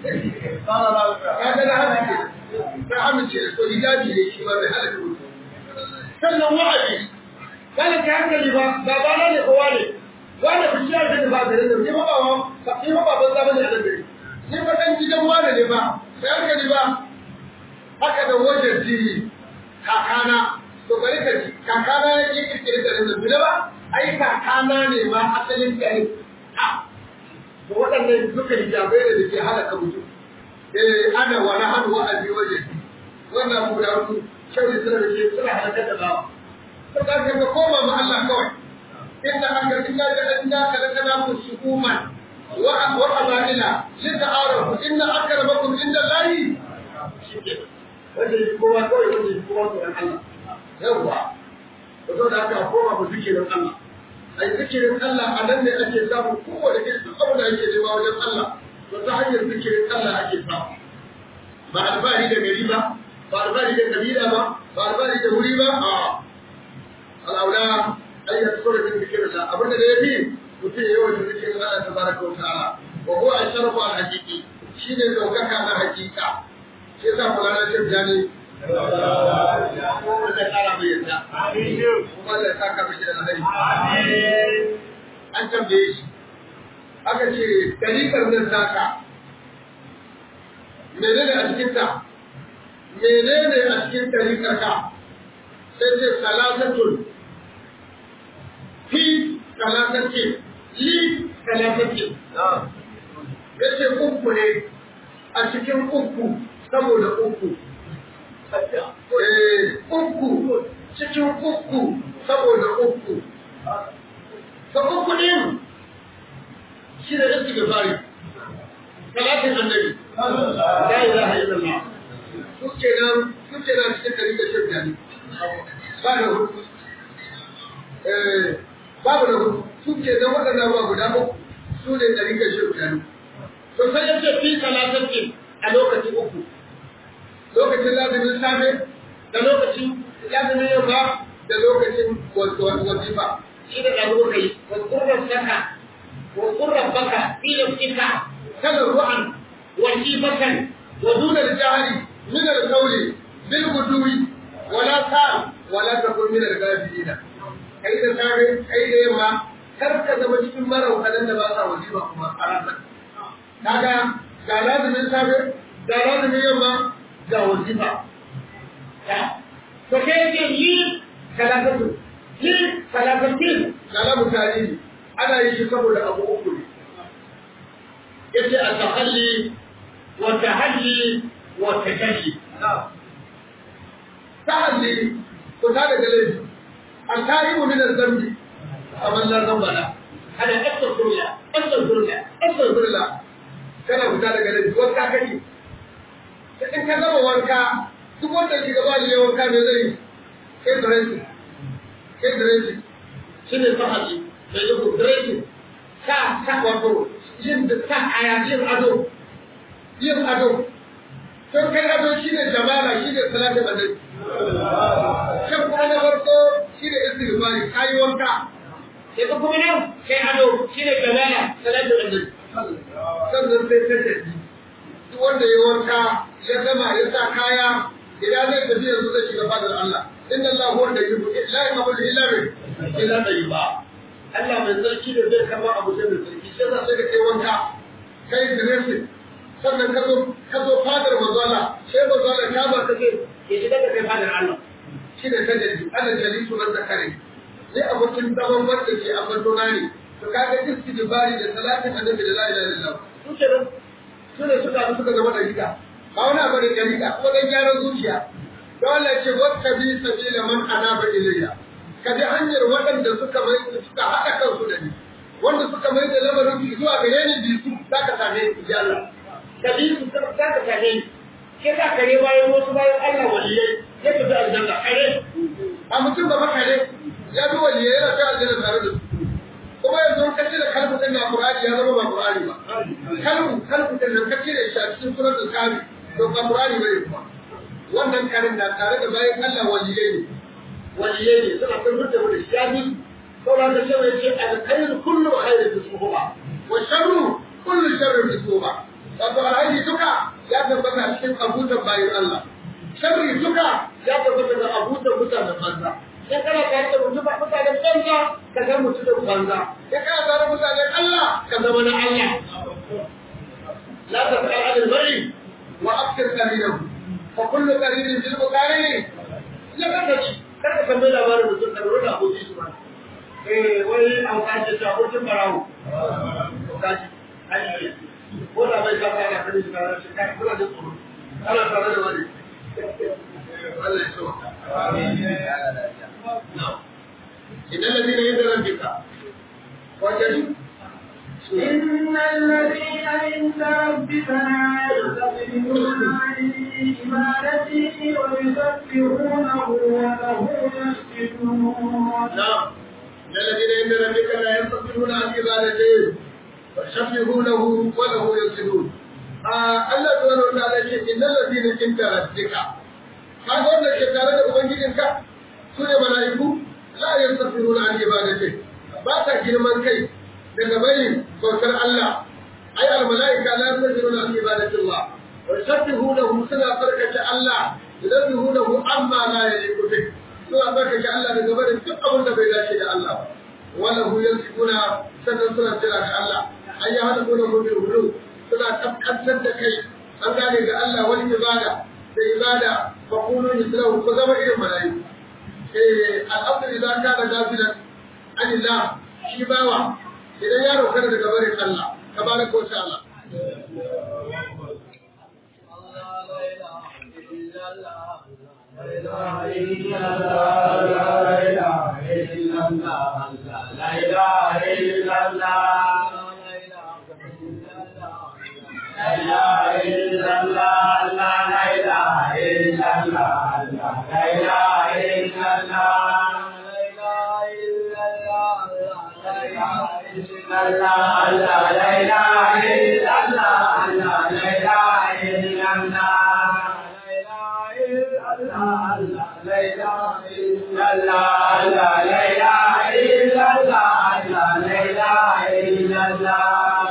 ka ga na hankali na amince da to hijabi ne shi ma bai halaka mutum sannan wa'adi kana ka hankali ba ba ba na ne kowa ne wanda ku shi da ba gare ne ni ba ba ni ba ban zama ne a nan gare ni ba dan gidan wani ne ba sai hankali ba haka da wajen jini kakana to bari ka ji kakana ya yi kirkiri da rinda bila ba ai kakana ne ma asalin gari ha to waɗannan duka hijabai ne da ke halaka mutum eh ana wani hannu wa abi waje wannan mu da hudu shauri suna da ke suna halakar da bawa to ka ga koma ma Allah kawai inna aka inna ja'alna kalakana musukuman wa wa abaila lita'arafu inna akramakum inda Allahi shikenan wanda ya kowa kawai wanda ya kowa tsoron Allah yawwa da zo da aka koma mu zikirin Allah a yi zikirin Allah a nan ne ake samun kowane irin duk abin da ake nema wajen Allah to ta hanyar zikirin Allah ake samu ba albari da gari ba ba albari da kabila ba ba albari da wuri ba a al'aula ayyar sura da zikirin Allah abinda da ya fi mutum ya yawan zikirin Allah ta baraka wa ta'ala wa huwa ashrafu al-haqiqi shine daukaka na hakika shi yasa Maulana Sheikh Jani Allah ya kara mai yadda kuma Allah ya saka mishi da alheri an tambaye shi aka ce dalilin nan saka menene a cikin ta menene a cikin tarikar ka sai ce salatatun fi salatatin li salatatin yace uku ne a cikin uku saboda uku. Uku cikin uku saboda uku. Ka uku ɗin shi da yake da fari. Talatin annabi. La ilaha illallah. Suke nan suke nan cikin dari da shirya ne. Ba da hudu. Babu da hudu. Suke nan waɗanda ba guda uku. Su ne dari da shirya ne. To sai ya ce fi talatin a lokacin uku. lokacin lazumin safe da lokacin lazumin yamma da lokacin wazifa shi da ɗaru kai wakurrar saka wakurrar baka filin ita kalar ru'an wasifatan wa dunar jahari min al-qawli bil guduwi wala ta wala takun min al-ghafilina kai da safe kai da yamma kar ka zama cikin maraukanan da ba sa wazifa kuma a ranar kaga ga lazumin safe ga lazumin yamma ga wazifa. To kai yake yi talakatu, yi talakatin kalamu tarihi ana yi shi saboda abu uku ne. Yace a tahalli wa tahalli wa tajalli. Tahalli ku ta daga laifi. An ta'ibu min zambi kamar la zambala. Ana astaghfirullah, astaghfirullah, astaghfirullah. Kana fita daga laifi, wanka kake. in ka gama wanka duk wanda ke gaba da wanka ne zai kai dressing kai dressing shi ne fahimci da yi ku dressing sa sa wato yin da sa aya yin ado yin ado to kai ado shi ne jamala shi ne salatin annabi shan kuma na farko shi ne istighfari kayi wanka sai kuma nan kai ado shi ne galala salatu annabi sannan sai ta tafi duk wanda ya wanka ya gama ya sa kaya idan zai tafi yanzu zai shiga fadar Allah inna Allah huwa da yubu la yaqbalu illa bi illa tayyiba Allah mai sarki da zai karba abu sai mai sarki sai za sai ka kai wanka kai dressing sannan ka zo ka zo fadar manzo Allah sai manzo Allah ta ba kake ya shiga da kai fadar Allah shi ne tajali ana jalisu man zakari sai abokin zaman wanda ke ambato na ne to kaga istighfari da salatin annabi da la ilaha illallah su ke nan su ne suka suka zama dariƙa ba wani abu da dariƙa kuma dan gyaran zuciya don Allah ce wata bi sabila man anaba ilayya ka bi hanyar waɗanda suka mai suka haɗa kansu da ni wanda suka mai da lamarin su zuwa gare ni bi su za ka same ni ya Allah ka bi su za ka same ni ke za ka ne bayan wasu bayan Allah waliyai ya tafi aljanna kare a mutum ba makare ya bi waliyai yana ta aljanna tare da su kuma yanzu ka cire kalbu din na Qur'ani ya zama ba Qur'ani ba kalbu kalbu din nan ka cire shi a cikin suratul Kahfi to ba Qur'ani bane kuma wannan karin na tare da bayan Allah waliyai ne waliyai ne suna kan mutum da shi ya bi sauran da cewa yace al-khairu kullu khairin fi suhba wa sharru kullu sharrin fi suhba wato alhaji duka ya tabbata a cikin abutan bayan Allah sharri duka ya tabbata da abutan mutanen banza in kana tare da mutum mutanen banza ka ga mutum da banza in kana tare da mutanen Allah ka zama na Allah la tasal an al-mar'i wa akthir qarinahu fa kullu qarinin bil muqarini ya kada shi kada ka mai labarin mutum da ruwa aboki su ba eh wai an kace ta abokin barawo kaji ai ko da bai ka fara kada shi kana shi kai kula da tsoro kana tare da wani Allah ya so إن الذين عند ربك وجدوا إن الذين عند ربك لا يستكبرون عن عبادته ويسبحونه وله يسجدون نعم إن الذين عند ربك لا يستكبرون عن عبادته ويسبحونه وله يسجدون Allah subhanahu wa ta'ala ce innal ladina inda rabbika kaga wanda ke tare da ubangijinka su ne mala'iku la yastafiruna an ibadati ba ta girman kai daga bayin bautar Allah ai al mala'ika la yastafiruna an ibadati Allah wa yusabbihunahu suna farkace Allah yusabbihunahu amma la yaliqu bih suna farkace Allah daga barin duk abin da bai dace da Allah ba wala hu yasbuna sannan suna tira ga Allah ai ya hada gona gobe hudu suna tabbatar da kai an gane ga Allah wani ibada da ibada fa kunu mislahu ko zama irin mala'iku al'abdu idan kana gafilan anillah shi bawa idan ya roƙar daga barin Allah tabaraka wa ta'ala لا إله إلا الله لا إله إلا الله لا إله إلا الله لا إله إلا الله لا إله إلا الله لا إله إلا الله لا إله إلا الله لا إله إلا الله لا إله إلا الله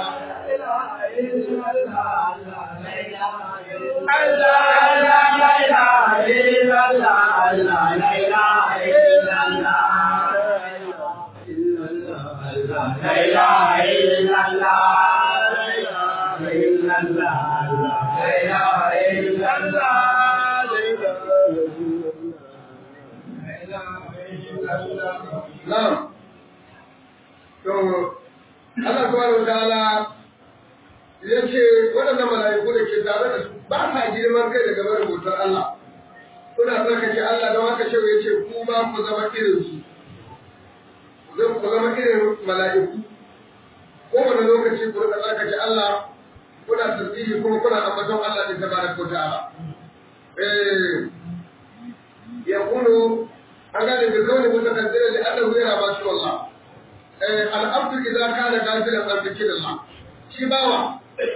Na'am. To Allah subhanahu wa ta'ala ya ce waɗannan mala'iku da ke tare da su ba sa girman kai daga barin bautar Allah. Suna tsarkake Allah don haka shehu ya ce ku ma ku zama irin su. Zan ku zama irin mala'iku. Kowane lokaci ku rika tsarkake Allah kuna tasbihi kuma kuna ambaton Allah ne tabaraka wa ta'ala. Eh ya kunu an gane da kawai mutakaddirin da Allah yana ba shi wallah. Eh al'abdu idza kana gafilan an zikrillah. Shi bawa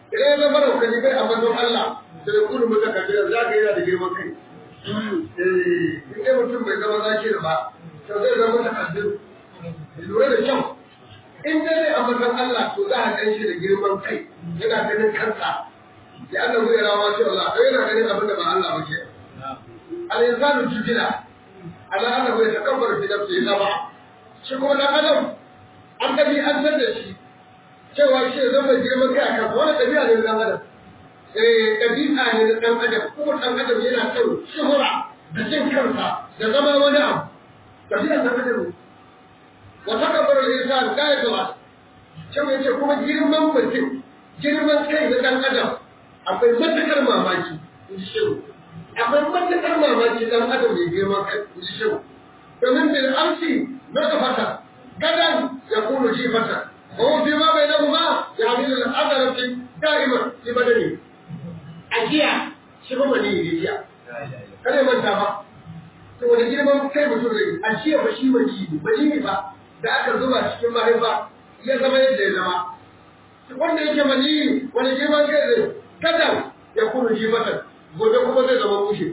idan ya zama raukani bai ambaton Allah da ya kudu mata kabilar za ka yana da girman kai in dai mutum bai zama zaki da ba to zai zama ta kabilar lura da kyau in dai zai ambaton Allah to za a gan shi da girman kai yana ganin kansa ya Allah zai rawa shi Allah to yana ganin abin da ba Allah ba ke al-insanu jibila Allah Allah bai takabbar fi nafsi ba shi kuma dan adam an tabi an san da shi cewa shi zama girman kai akan wani ɗabi'a ne dan adam eh ɗabi'a ne na dan adam kuma dan adam yana son shuhura da jin kansa da zama wani abu ɗabi'a dan adam ne wa takabbar al-insan kai da cewa yace kuma girman mutum girman kai na dan adam akwai matakar mamaki in ji shehu akwai matakar mamaki dan adam mai girman kai in ji shehu domin bil amsi na kafata gadan ya kunu jifata وهو فيما بينهما يعمل الأثر دائما في بدنه أجيا شنو مني يجيا kada manta ba to wani girman kai mutum zai a jiya ba shi mani ne mani ne ba da aka zuba cikin mahaifa ya zama yadda ya zama wanda yake mani wani girman kai zai kada ya kuma ji mata gobe kuma zai zama mushe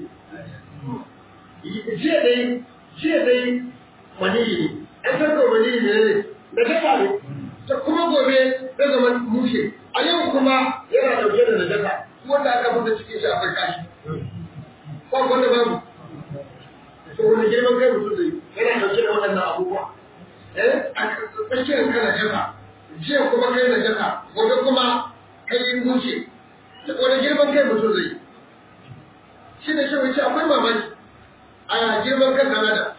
jiya dai jiya dai mani ne an san mani ne da kasa ne ta kuma gobe zai zama mushe a yau kuma yana dauke da najasa wanda aka fita cikin shi a farka shi ba wanda babu to wani girman kai mutum zai yana dauke da waɗannan abubuwa eh a tsakiyar ka najasa jiya kuma kai najasa gobe kuma kai yin mushe wani girman kai mutum zai shi ne shi wace akwai mamaki a girman kan kanada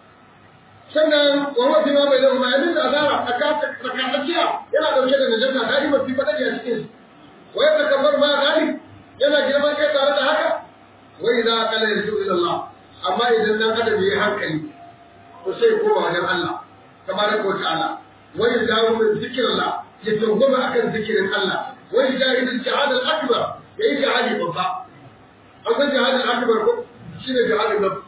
sannan wa fi ma bai zama ya nuna azara a tsakatsakiya yana dauke da najasa ta yi mafi fadari a cikin wa ya takabar ma gani yana girman kai tare da haka wa idan kala ya su ila Allah amma idan dan adam yayi hankali to sai koma wajen Allah tabaraka wa ta'ala wa idan min zikrillah ya tawwaba akan zikirin Allah wa idan jihad al-akbar yayi jihadi babba an san jihad al-akbar ko shine jihad al-nafs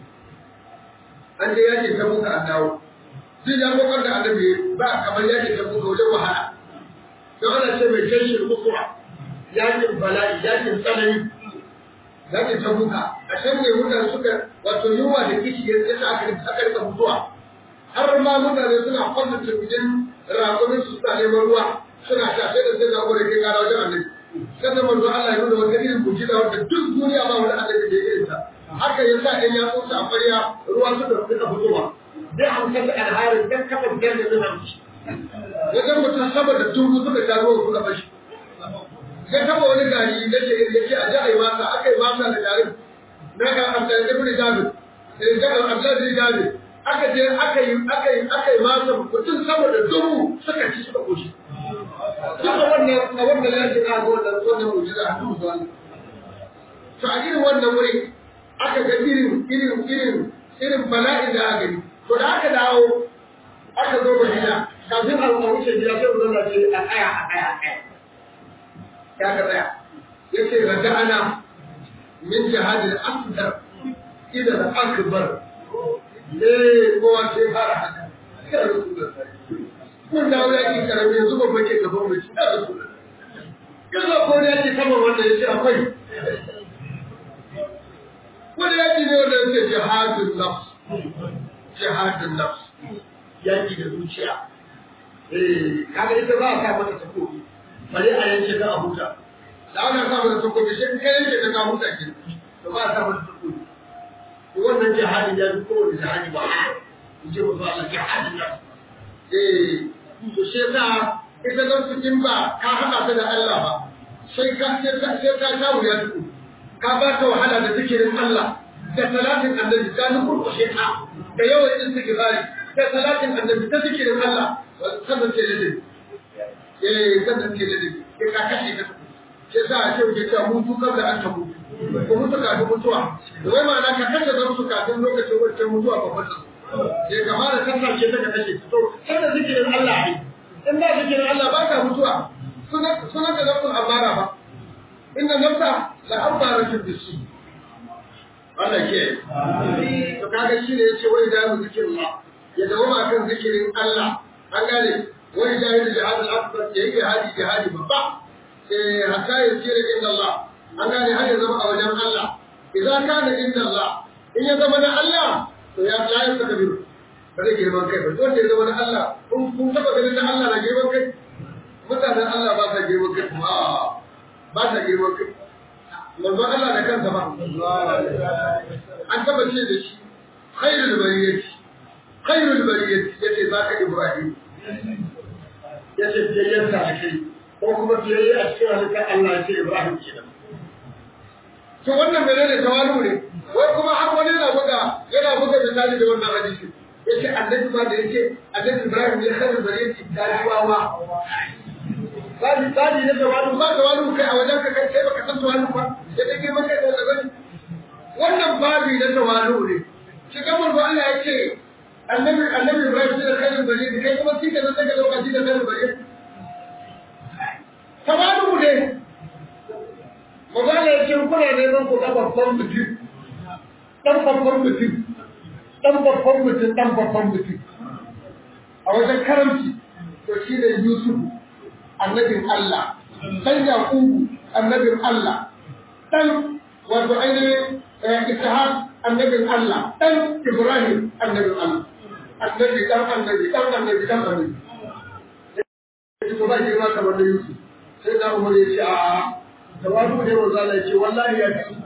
an je yake ta muka an dawo zai ya kokar da annabi ba kamar yake ta muka wajen wahala don ana ce mai kashin mukuwa yakin bala'i yakin tsanani yakin ta muka a can ne mutane suka wato yunwa da kishi ya yasa aka aka rika mutuwa har ma mutane suna kwanta turbijin rakumin su suna neman ruwa suna sha sai da sai da gore kai kara wajen annabi sannan manzo Allah ya nuna wata irin mujiza wanda duk duniya ba wani annabi da ya irin ta haka ya sa ɗan yatsunsa a ƙwarya ruwa suka suka fitowa zai hamsin da alharin don kafa biyar da zuna mishi wajen mutum saboda tubu suka sha ruwa suka fashi ya taba wani gari na ce ya ce a ji a yi masa aka yi masa da garin na ga abdul ibn jabir da jabir abdul jabir aka je aka yi aka yi aka yi masa mutum saboda dubu suka ci suka koshi duka wannan a wannan lafiyar a wannan wannan mujiza a dubu zuwa to a irin wannan wuri aka ga irin irin irin irin bala'in da aka gani to da aka dawo aka zo Madina kafin a wuce gida sai mu zauna ce a tsaya a tsaya a tsaya ya ka tsaya yace raja'ana min jihadil asghar ila al-akbar eh kowa sai fara haka ya rasulullah mun dawo yaki karami yanzu babba ke gaban mu ya rasulullah yanzu ko ne yake saman wanda yace akwai wani yaki ne wanda yake jihadin nafs jihadin nafs yaki da zuciya eh kaga ita ba a sa mata takobi bari a yanke ta a huta da ana sa mata takobi shi kai yanke ta ka huta ki to ba a sa mata takobi to wannan jihadin ya fi kowane jihadi ba a in ce musu Allah jihadin nafs eh to shi yasa ita nafsu in ba ka haɗa ta da Allah ba sai ka sai ka sha wuya tukun ka ba ta wahala da zikirin Allah da salatin annabi ta nukurkushe ta da yawan istighfari da salatin annabi ta zikirin Allah sannan ce da dai eh sannan ce da dai ke ka kashe ta ke sa a ce ke ta mutu kan da an ta mutu ko mutu kafin mutuwa da wai ma'ana ka kashe zan su kafin lokacin wancan mutuwa ba wata ke kama da sallah ce ta ka kashe ta to sannan zikirin Allah ne in ba zikirin Allah ba ka mutuwa sunan da nafsun amara ba inna nafsa la ammaratun bisu Allah ke to kaga shi ne yace wai da mu zikirin Allah ya dawo ma kan zikirin Allah an gane wai da yin jihad al-akbar ya yi jihadi jihadi babba eh hatta ya tsira inda Allah an gane har ya zama a wajen Allah idan kana inda Allah in ya zama na Allah to ya la ya saka biyu ba zai girman kai ba to da ya zama na Allah kun kun taba ganin na Allah na girman kai mutanen Allah ba sa girman kai kuma ba sa girman kai manzon Allah da kansa ba an taba ce da shi khairul bariyati khairul bariyati yace zaka Ibrahim yace biyayyen ta kai ko kuma biyayye a cikin halittar Allah yace Ibrahim kenan to wannan menene tawalu ne wai kuma har wani yana buga yana buga misali da wannan hadisi yace annabi ma da yace annabi Ibrahim ne khairul bariyati daliwawa Sadi sadi ne tawalu ba tawalu kai a wajen ka kai kai baka san tawalu ba sai dai girman kai da gani wannan babi na tawalu ne shi kamar ba Allah ya ce annabi annabi Ibrahim shi da khairul bariyati kai kuma shi ka san daga lokaci da khairul bariyati tawalu ne Magana ya ce kuna neman ku ga babban mutum dan babban mutum dan babban mutum dan babban mutum a wajen karamci to shi ne Yusuf annabin Allah dan Yakubu annabin Allah dan wato ainihin Ishaq annabin Allah dan Ibrahim annabin Allah annabi dan annabi dan annabi dan annabi to ba girma kamar da Yusuf sai da Umar ya ce a'a tawadu ne wa zala ce wallahi ya fi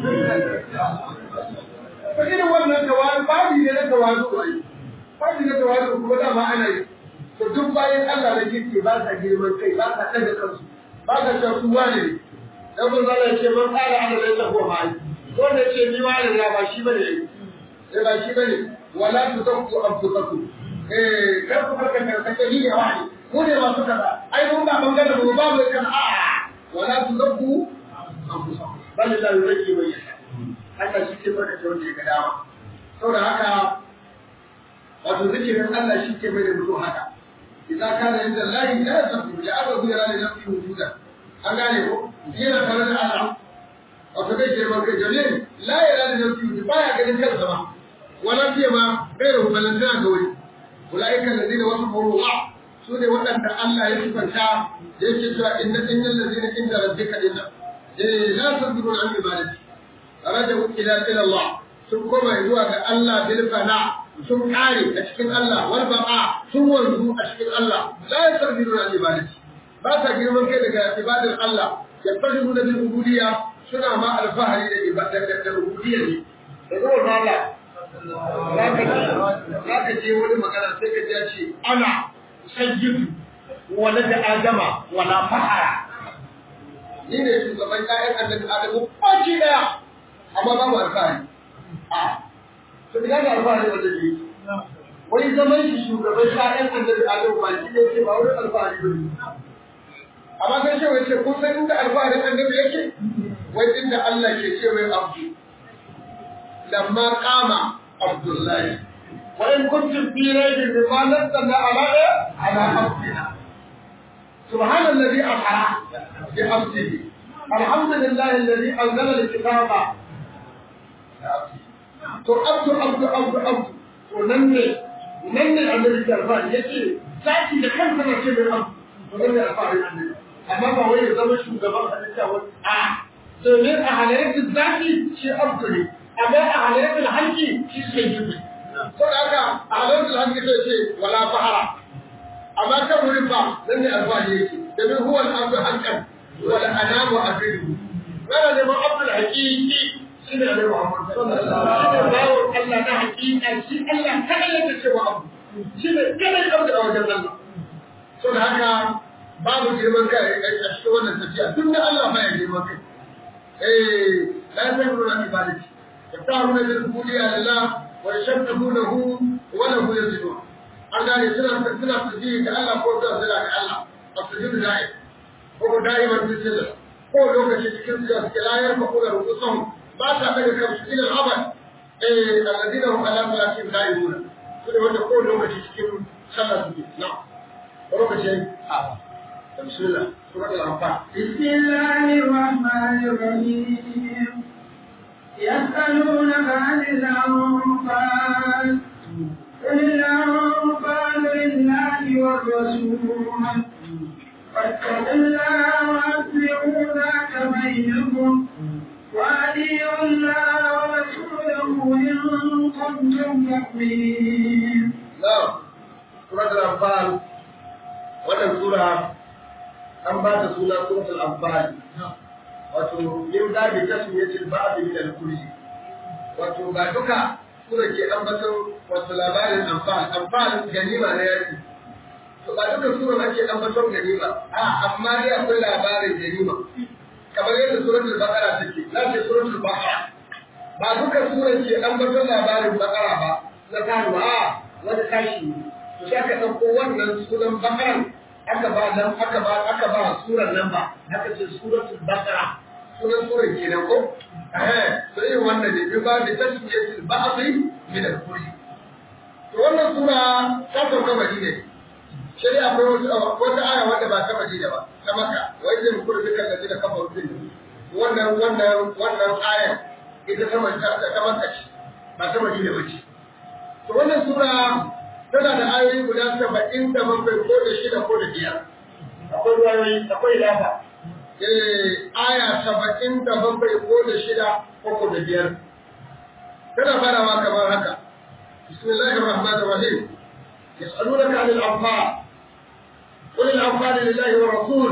ko irin wannan tawadu babu ne na tawadu ai babu ne tawadu kuma da ma ana yi to duk bayan Allah da kirki ba sa girman kai ba sa daga kansu ba sa ta su wani ne dan mun zala ce man fara ana da tsakuwa ma ai ko ne ce ni wani na ba shi bane sai ba shi bane wala tuzakku anfusakum eh kar ku farka da kake ni ne wani mu ne masu kaza ai mun ba bangaren mu babu kan a'a ولا تزكوا انفسكم بل الله يزكي من يشاء haka shi ke barka wanda ya ga dama saboda haka wato zikirin Allah shi ke mai da mutum haka idza kana inda Allah la yasafu ya aba hu yara da nafsi wujuda an gane ko yana tare da Allah wato bai ke barka jale la yara da nafsi wujuda baya ganin kansa ba wala fiye ma bai da hubalantana ga wani ulaika alladhina wasafu Allah su ne waɗanda Allah ya sifanta da yake cewa inna innal ladina inda rabbika inna eh la tadrun an ibadati rajau ila ila Allah sun koma zuwa ga Allah bil fana sun kare a cikin Allah wal baqa sun wanzu a cikin Allah la tadrun an ibadati ba ta girman kai daga ibadar Allah yafahimuna bil ubudiyya suna ma alfahari da ibadar da ubudiyya ne da zuwa Allah za ka je wani magana sai ka ji ce ana sayyidu wala da adama wala fahara ni ne shugaban ƴaƴan annabi adamu baki daya amma babu alfahari a to ina da alfahari wanda ke wai zaman shi shugaban ƴaƴan annabi adamu ba shi ne ke ba wani alfahari ba ne amma sai ce wai ce kun san inda alfaharin annabi yake wai inda Allah ke ce wai abdu lamma qama abdullahi وإن كنتم في ريب مما نزلنا على على عبدنا سبحان الذي أسرى بعبده الحمد لله الذي أنزل الكتاب to abdu abdu abdu abdu to nan ne nan ne annabi jarfa yace zaki da kansa na ce mai abdu to nan ne alfahari annabi amma ba wai ya zama shugaban halitta wani a domin a halayyar zaki shi abdu ne amma a halayyar halki shi sai jibi saboda haka a halartar hannu ta ce wala fahara amma kan wurin ba nan ne alfahari yake domin huwa al'abdu hankan wala anamu abidu kana neman abdul haqiqi shi ne alaihi muhammad sallallahu alaihi wasallam bawo Allah na haqiqa shi Allah kada yake cewa abu shi ne kada ya abdu a wajen Allah saboda haka babu girman kai a cikin wannan tafiya duk da Allah ba ya girman kai eh la tabruna ibadati yaftaruna bil qudiyya lillah ويشبهونه وله يسجدون an gane suna suna tasbihi ga Allah ko suna suna ga Allah a sujudu da'i ko da'iman fi sirri ko lokaci cikin su suke layar ma ko da rukusan ba ta daga kansu ila abad eh alladina hum ala salatin da'imuna su ne wanda ko lokaci cikin sallah suke na lokaci a bismillah suratul anfal bismillahir rahmanir rahim يسألونك عن الأنفال قل الأنفال لله والرسول فاتقوا الله وأطيعوا إن كنتم مؤمنين نعم سورة الأنفال wannan sura an ba ta suna suratul anfal wato yin zabi ta su yace ba a min al-kulli wato ba duka sura ke ambaton wato labarin anfal anfal ganima na yaki to ba duka sura ake ambaton ganima a amma dai akwai labarin ganima kamar yadda suratul baqara take na ce suratul baqara ba duka sura ke ambaton labarin baqara ba na karuwa a wani kashi ne to sai aka ɗauko wannan sunan baqaran aka ba nan aka ba aka ba surar nan ba aka ce suratul baqara sunan surar kenan ko eh to irin wannan ne bi ba da tasmiyatul ba'dhi min al-kulli to wannan sura ta sauka madina ne sai dai akwai wata aya wanda ba ta madina ba ta maka wai zai kula duka da da kafa rubin wannan wannan wannan aya ita ta maka ta maka ce ba ta madina ba ce to wannan sura tana da ayoyi guda saba'in da bakwai ko da shida ko da biyar. Akwai ruwayoyi, akwai lafa. Eh, aya saba'in da bakwai ko da shida ko da biyar. Tana farawa kamar haka. Bismillahir Rahmanir Rahim. Yas'alunaka 'anil anfal. قل الأنفال لله والرسول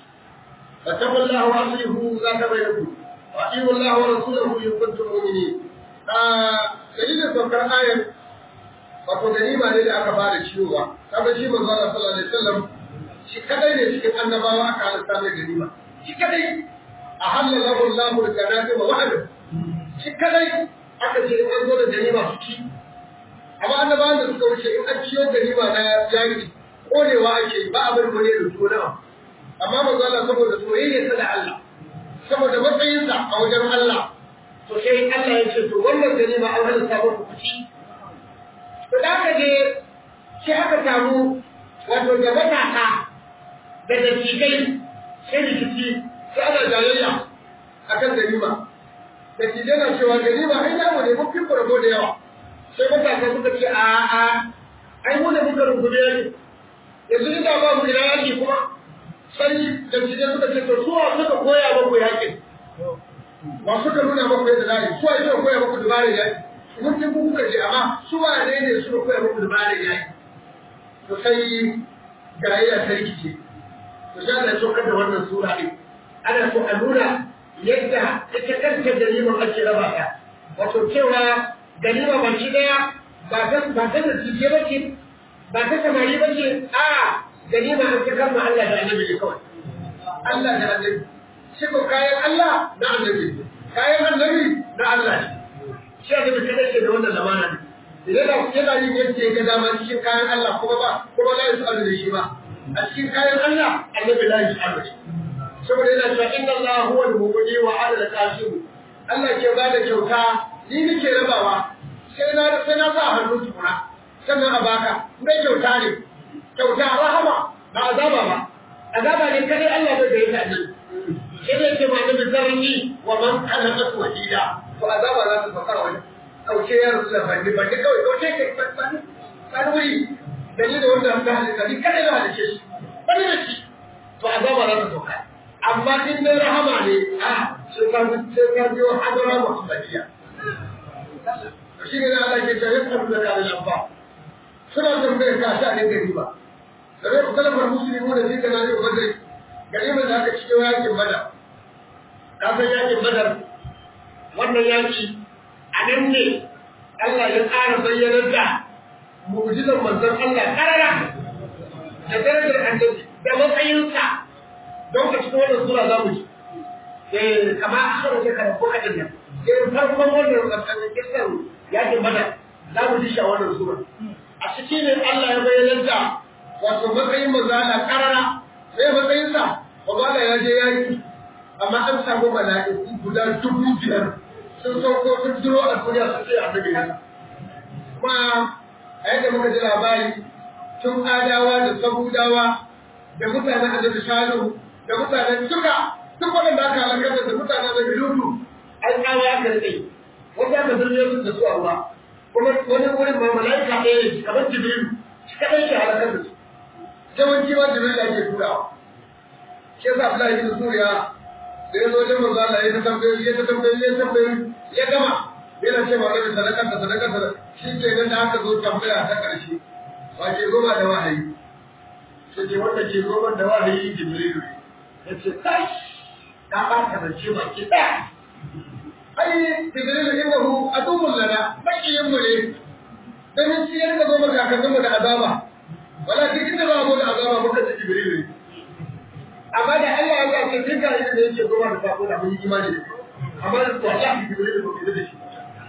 فاتقوا الله وأصلحوا ذات بينكم وأطيعوا الله ورسوله إن كنتم مؤمنين. آه سيدنا سوكر آية wato ganima ne da aka fara ciwowa kaga shi manzo Allah sallallahu alaihi wasallam shi kadai ne cikin annabawa aka halatta mai ganima shi kadai a halalahu Allahu al-ganati wa wa'ada shi kadai aka ce in an zo da ganima su ci amma annabawan da suka wuce in an ciyo ganima na yaki konewa ake ba a bar gure da tona amma manzo Allah saboda soyayya da Allah saboda matsayinsa a wajen Allah to sai Allah ya ce to wannan ganima an halatta muku ku ci to da aka je sai aka samu wato da matasa da dattijai sai rikici sai ana jayayya a kan ganima dattijai na cewa ganima ai namu ne mun fi kurabo da yawa sai matasa suka ce a a ai mu ne muka rungume ne yanzu ina ba mu ina yaki kuma sai dattijai suka ce to suwa suka koya muku yakin wa suka nuna muku yadda za a yi suwa suka koya muku dabarar yaki mun ji ku kuka je amma su wane ne suka koya muku dabarar yayi to sai gayya ta rikice to sai Allah ya saukar da wannan sura din ana so a nuna yadda ita kanta ganimar ake raba ta wato cewa ganima ba shi daya ba ta ba ta da tije ba ce ba ta samari ba ce a ganima an ta kama Allah da annabi ne kawai Allah da annabi shi ko kayan Allah na annabi kayan annabi na Allah ne shi a zama kadai ke da wannan zamana ne idan da yana yin yadda ya ga dama cikin kayan Allah kuma ba kuma la yusalu da shi ba a cikin kayan Allah annabi la yusalu da shi saboda yana cewa inna Allah huwa al-mughni wa ana al-qasim Allah ke ba da kyauta ni nake rabawa sai na sai na sa hannu tukuna sannan a baka mai kyauta ne kyauta rahama ba azaba ba azaba ne kadai Allah bai da yake nan sai ne ce ma nabi zarni wa man khalaqa wahida to azaba za su fara wani kauce ya rasu da bandi bandi kawai kauce ke bandi bandi wuri da ni da wanda ta halitta ni kada na halice shi bandi da shi to azaba za su sauka amma in dai rahama ne a sai ka sai ka biyo hadara muhammadiyya to shi ne Allah ke cewa ya da ka da lamfa suna tambayar ka sha ne gari ba da rai kalmar musulmi da zai kana ne badri gari da aka cikin yakin badar ka san yakin badar wannan yaki a nan ne Allah ya ƙara bayyanar da mu'jizar manzon Allah karara da darajar annabi da matsayinsa don ka cikin wannan sura za mu ji eh kama a kan ce karatu a din nan eh farkon wannan tsakanin kisan yakin badar za mu ji shi a wannan sura a cikin ne Allah ya bayyanar da wato matsayin manzon Allah karara sai matsayinsa Allah ya je yaki amma an samu mala'iku guda dubu biyar sun sauko sun duro a duniya sun ce annabi ne kuma a yadda muka ji labari tun adawa da sabudawa da mutanen annabi shalu da mutanen duka duk waɗanda aka halakar da mutanen da lutu an tsawa aka rike wanda aka zurne su da su a ruwa kuma wani wurin ma mala'ika ɗaya ne kamar jibrilu shi kaɗai ke halakar da su yawanci ma jibrilu ake turawa shi yasa Abdullahi bin Suriya da ya zo wajen manzo Allah ya ta tambaye ya ta tambaye ya tambaye ya gama yana cewa annabi sadaka da sadaka da shi ke nan da aka zo tambaya ta ƙarshe wa ke goma da wahayi sai ce wanda ke goma da wahayi jibrilu ne ya ce kai ka ɓata zance baki ɗaya ai jibrilu innahu aduwwun lana makiyin mu ne dan shi ya rika zo maka kakannin mu da azaba walakin inda ba mu da azaba muka ji jibrilu ne amma da Allah ya ga ce kai da yake goma da sako da mun yi imani da amma da wallahi jibrilu ba mu da shi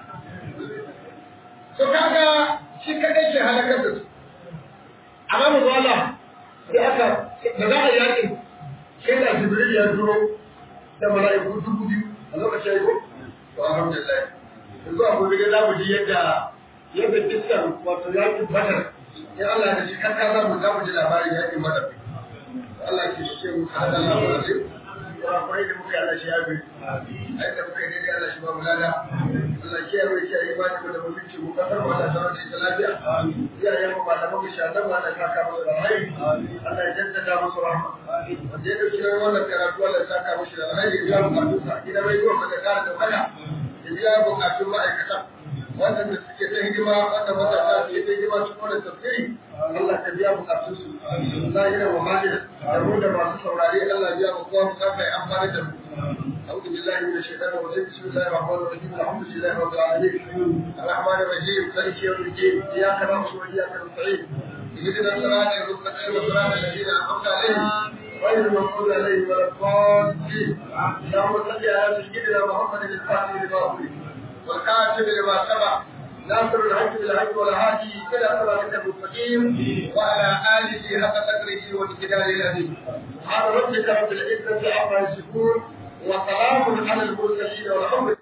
to kaga shi kadai ke halakar da su amma mu zo Allah sai aka da za a yaƙi sai da jibril ya duro da mala'iku dubu biyu a lokacin ya ko to alhamdulillah yanzu a gobe za mu ji yadda yadda kissan wato yaƙin badar in Allah da shi kanka za mu za mu ji labarin yaƙin badar Allah ke shi mu hada labarin kurakurai da muka yi Allah shi ya bi ai da muka yi daidai Allah shi ba mu lada Allah ke yarwa shi yi bani da mutunci mu kasar mu da tsaron da lafiya iyayen mu malaman mu shaɗan mu Allah saka musu da rai Allah ya jaddada musu rahma wanda ya dauki nan wannan karatu Allah ya saka musu da rai ya biya bukatun sa gidan rai ko da kara da waya ya biya bukatun ma'aikata wannan da suke ta hidima wanda matasa suke ta hidima cikin wannan tafsiri Allah ka biya bukatun su Allah yana wa malina da mu da masu saurare Allah biya mu kowa bukata ya amfana da mu أعوذ بالله من الشيطان الرجيم بسم الله الرحمن الرحيم الحمد لله رب العالمين الرحمن الرحيم مالك يوم الدين إياك نعبد وإياك نستعين اهدنا الصراط المستقيم صراط الذين أنعمت عليهم غير المغضوب عليهم ولا الضالين اللهم صل على سيدنا محمد الفاتح لما أغلق والكاتب لما سبق ناصر الحج بالحج والهادي الى صراطك المستقيم وعلى اله حق قدره ومقداره العظيم سبحان ربك رب العزه عما يصفون وسلام على المرسلين والحمد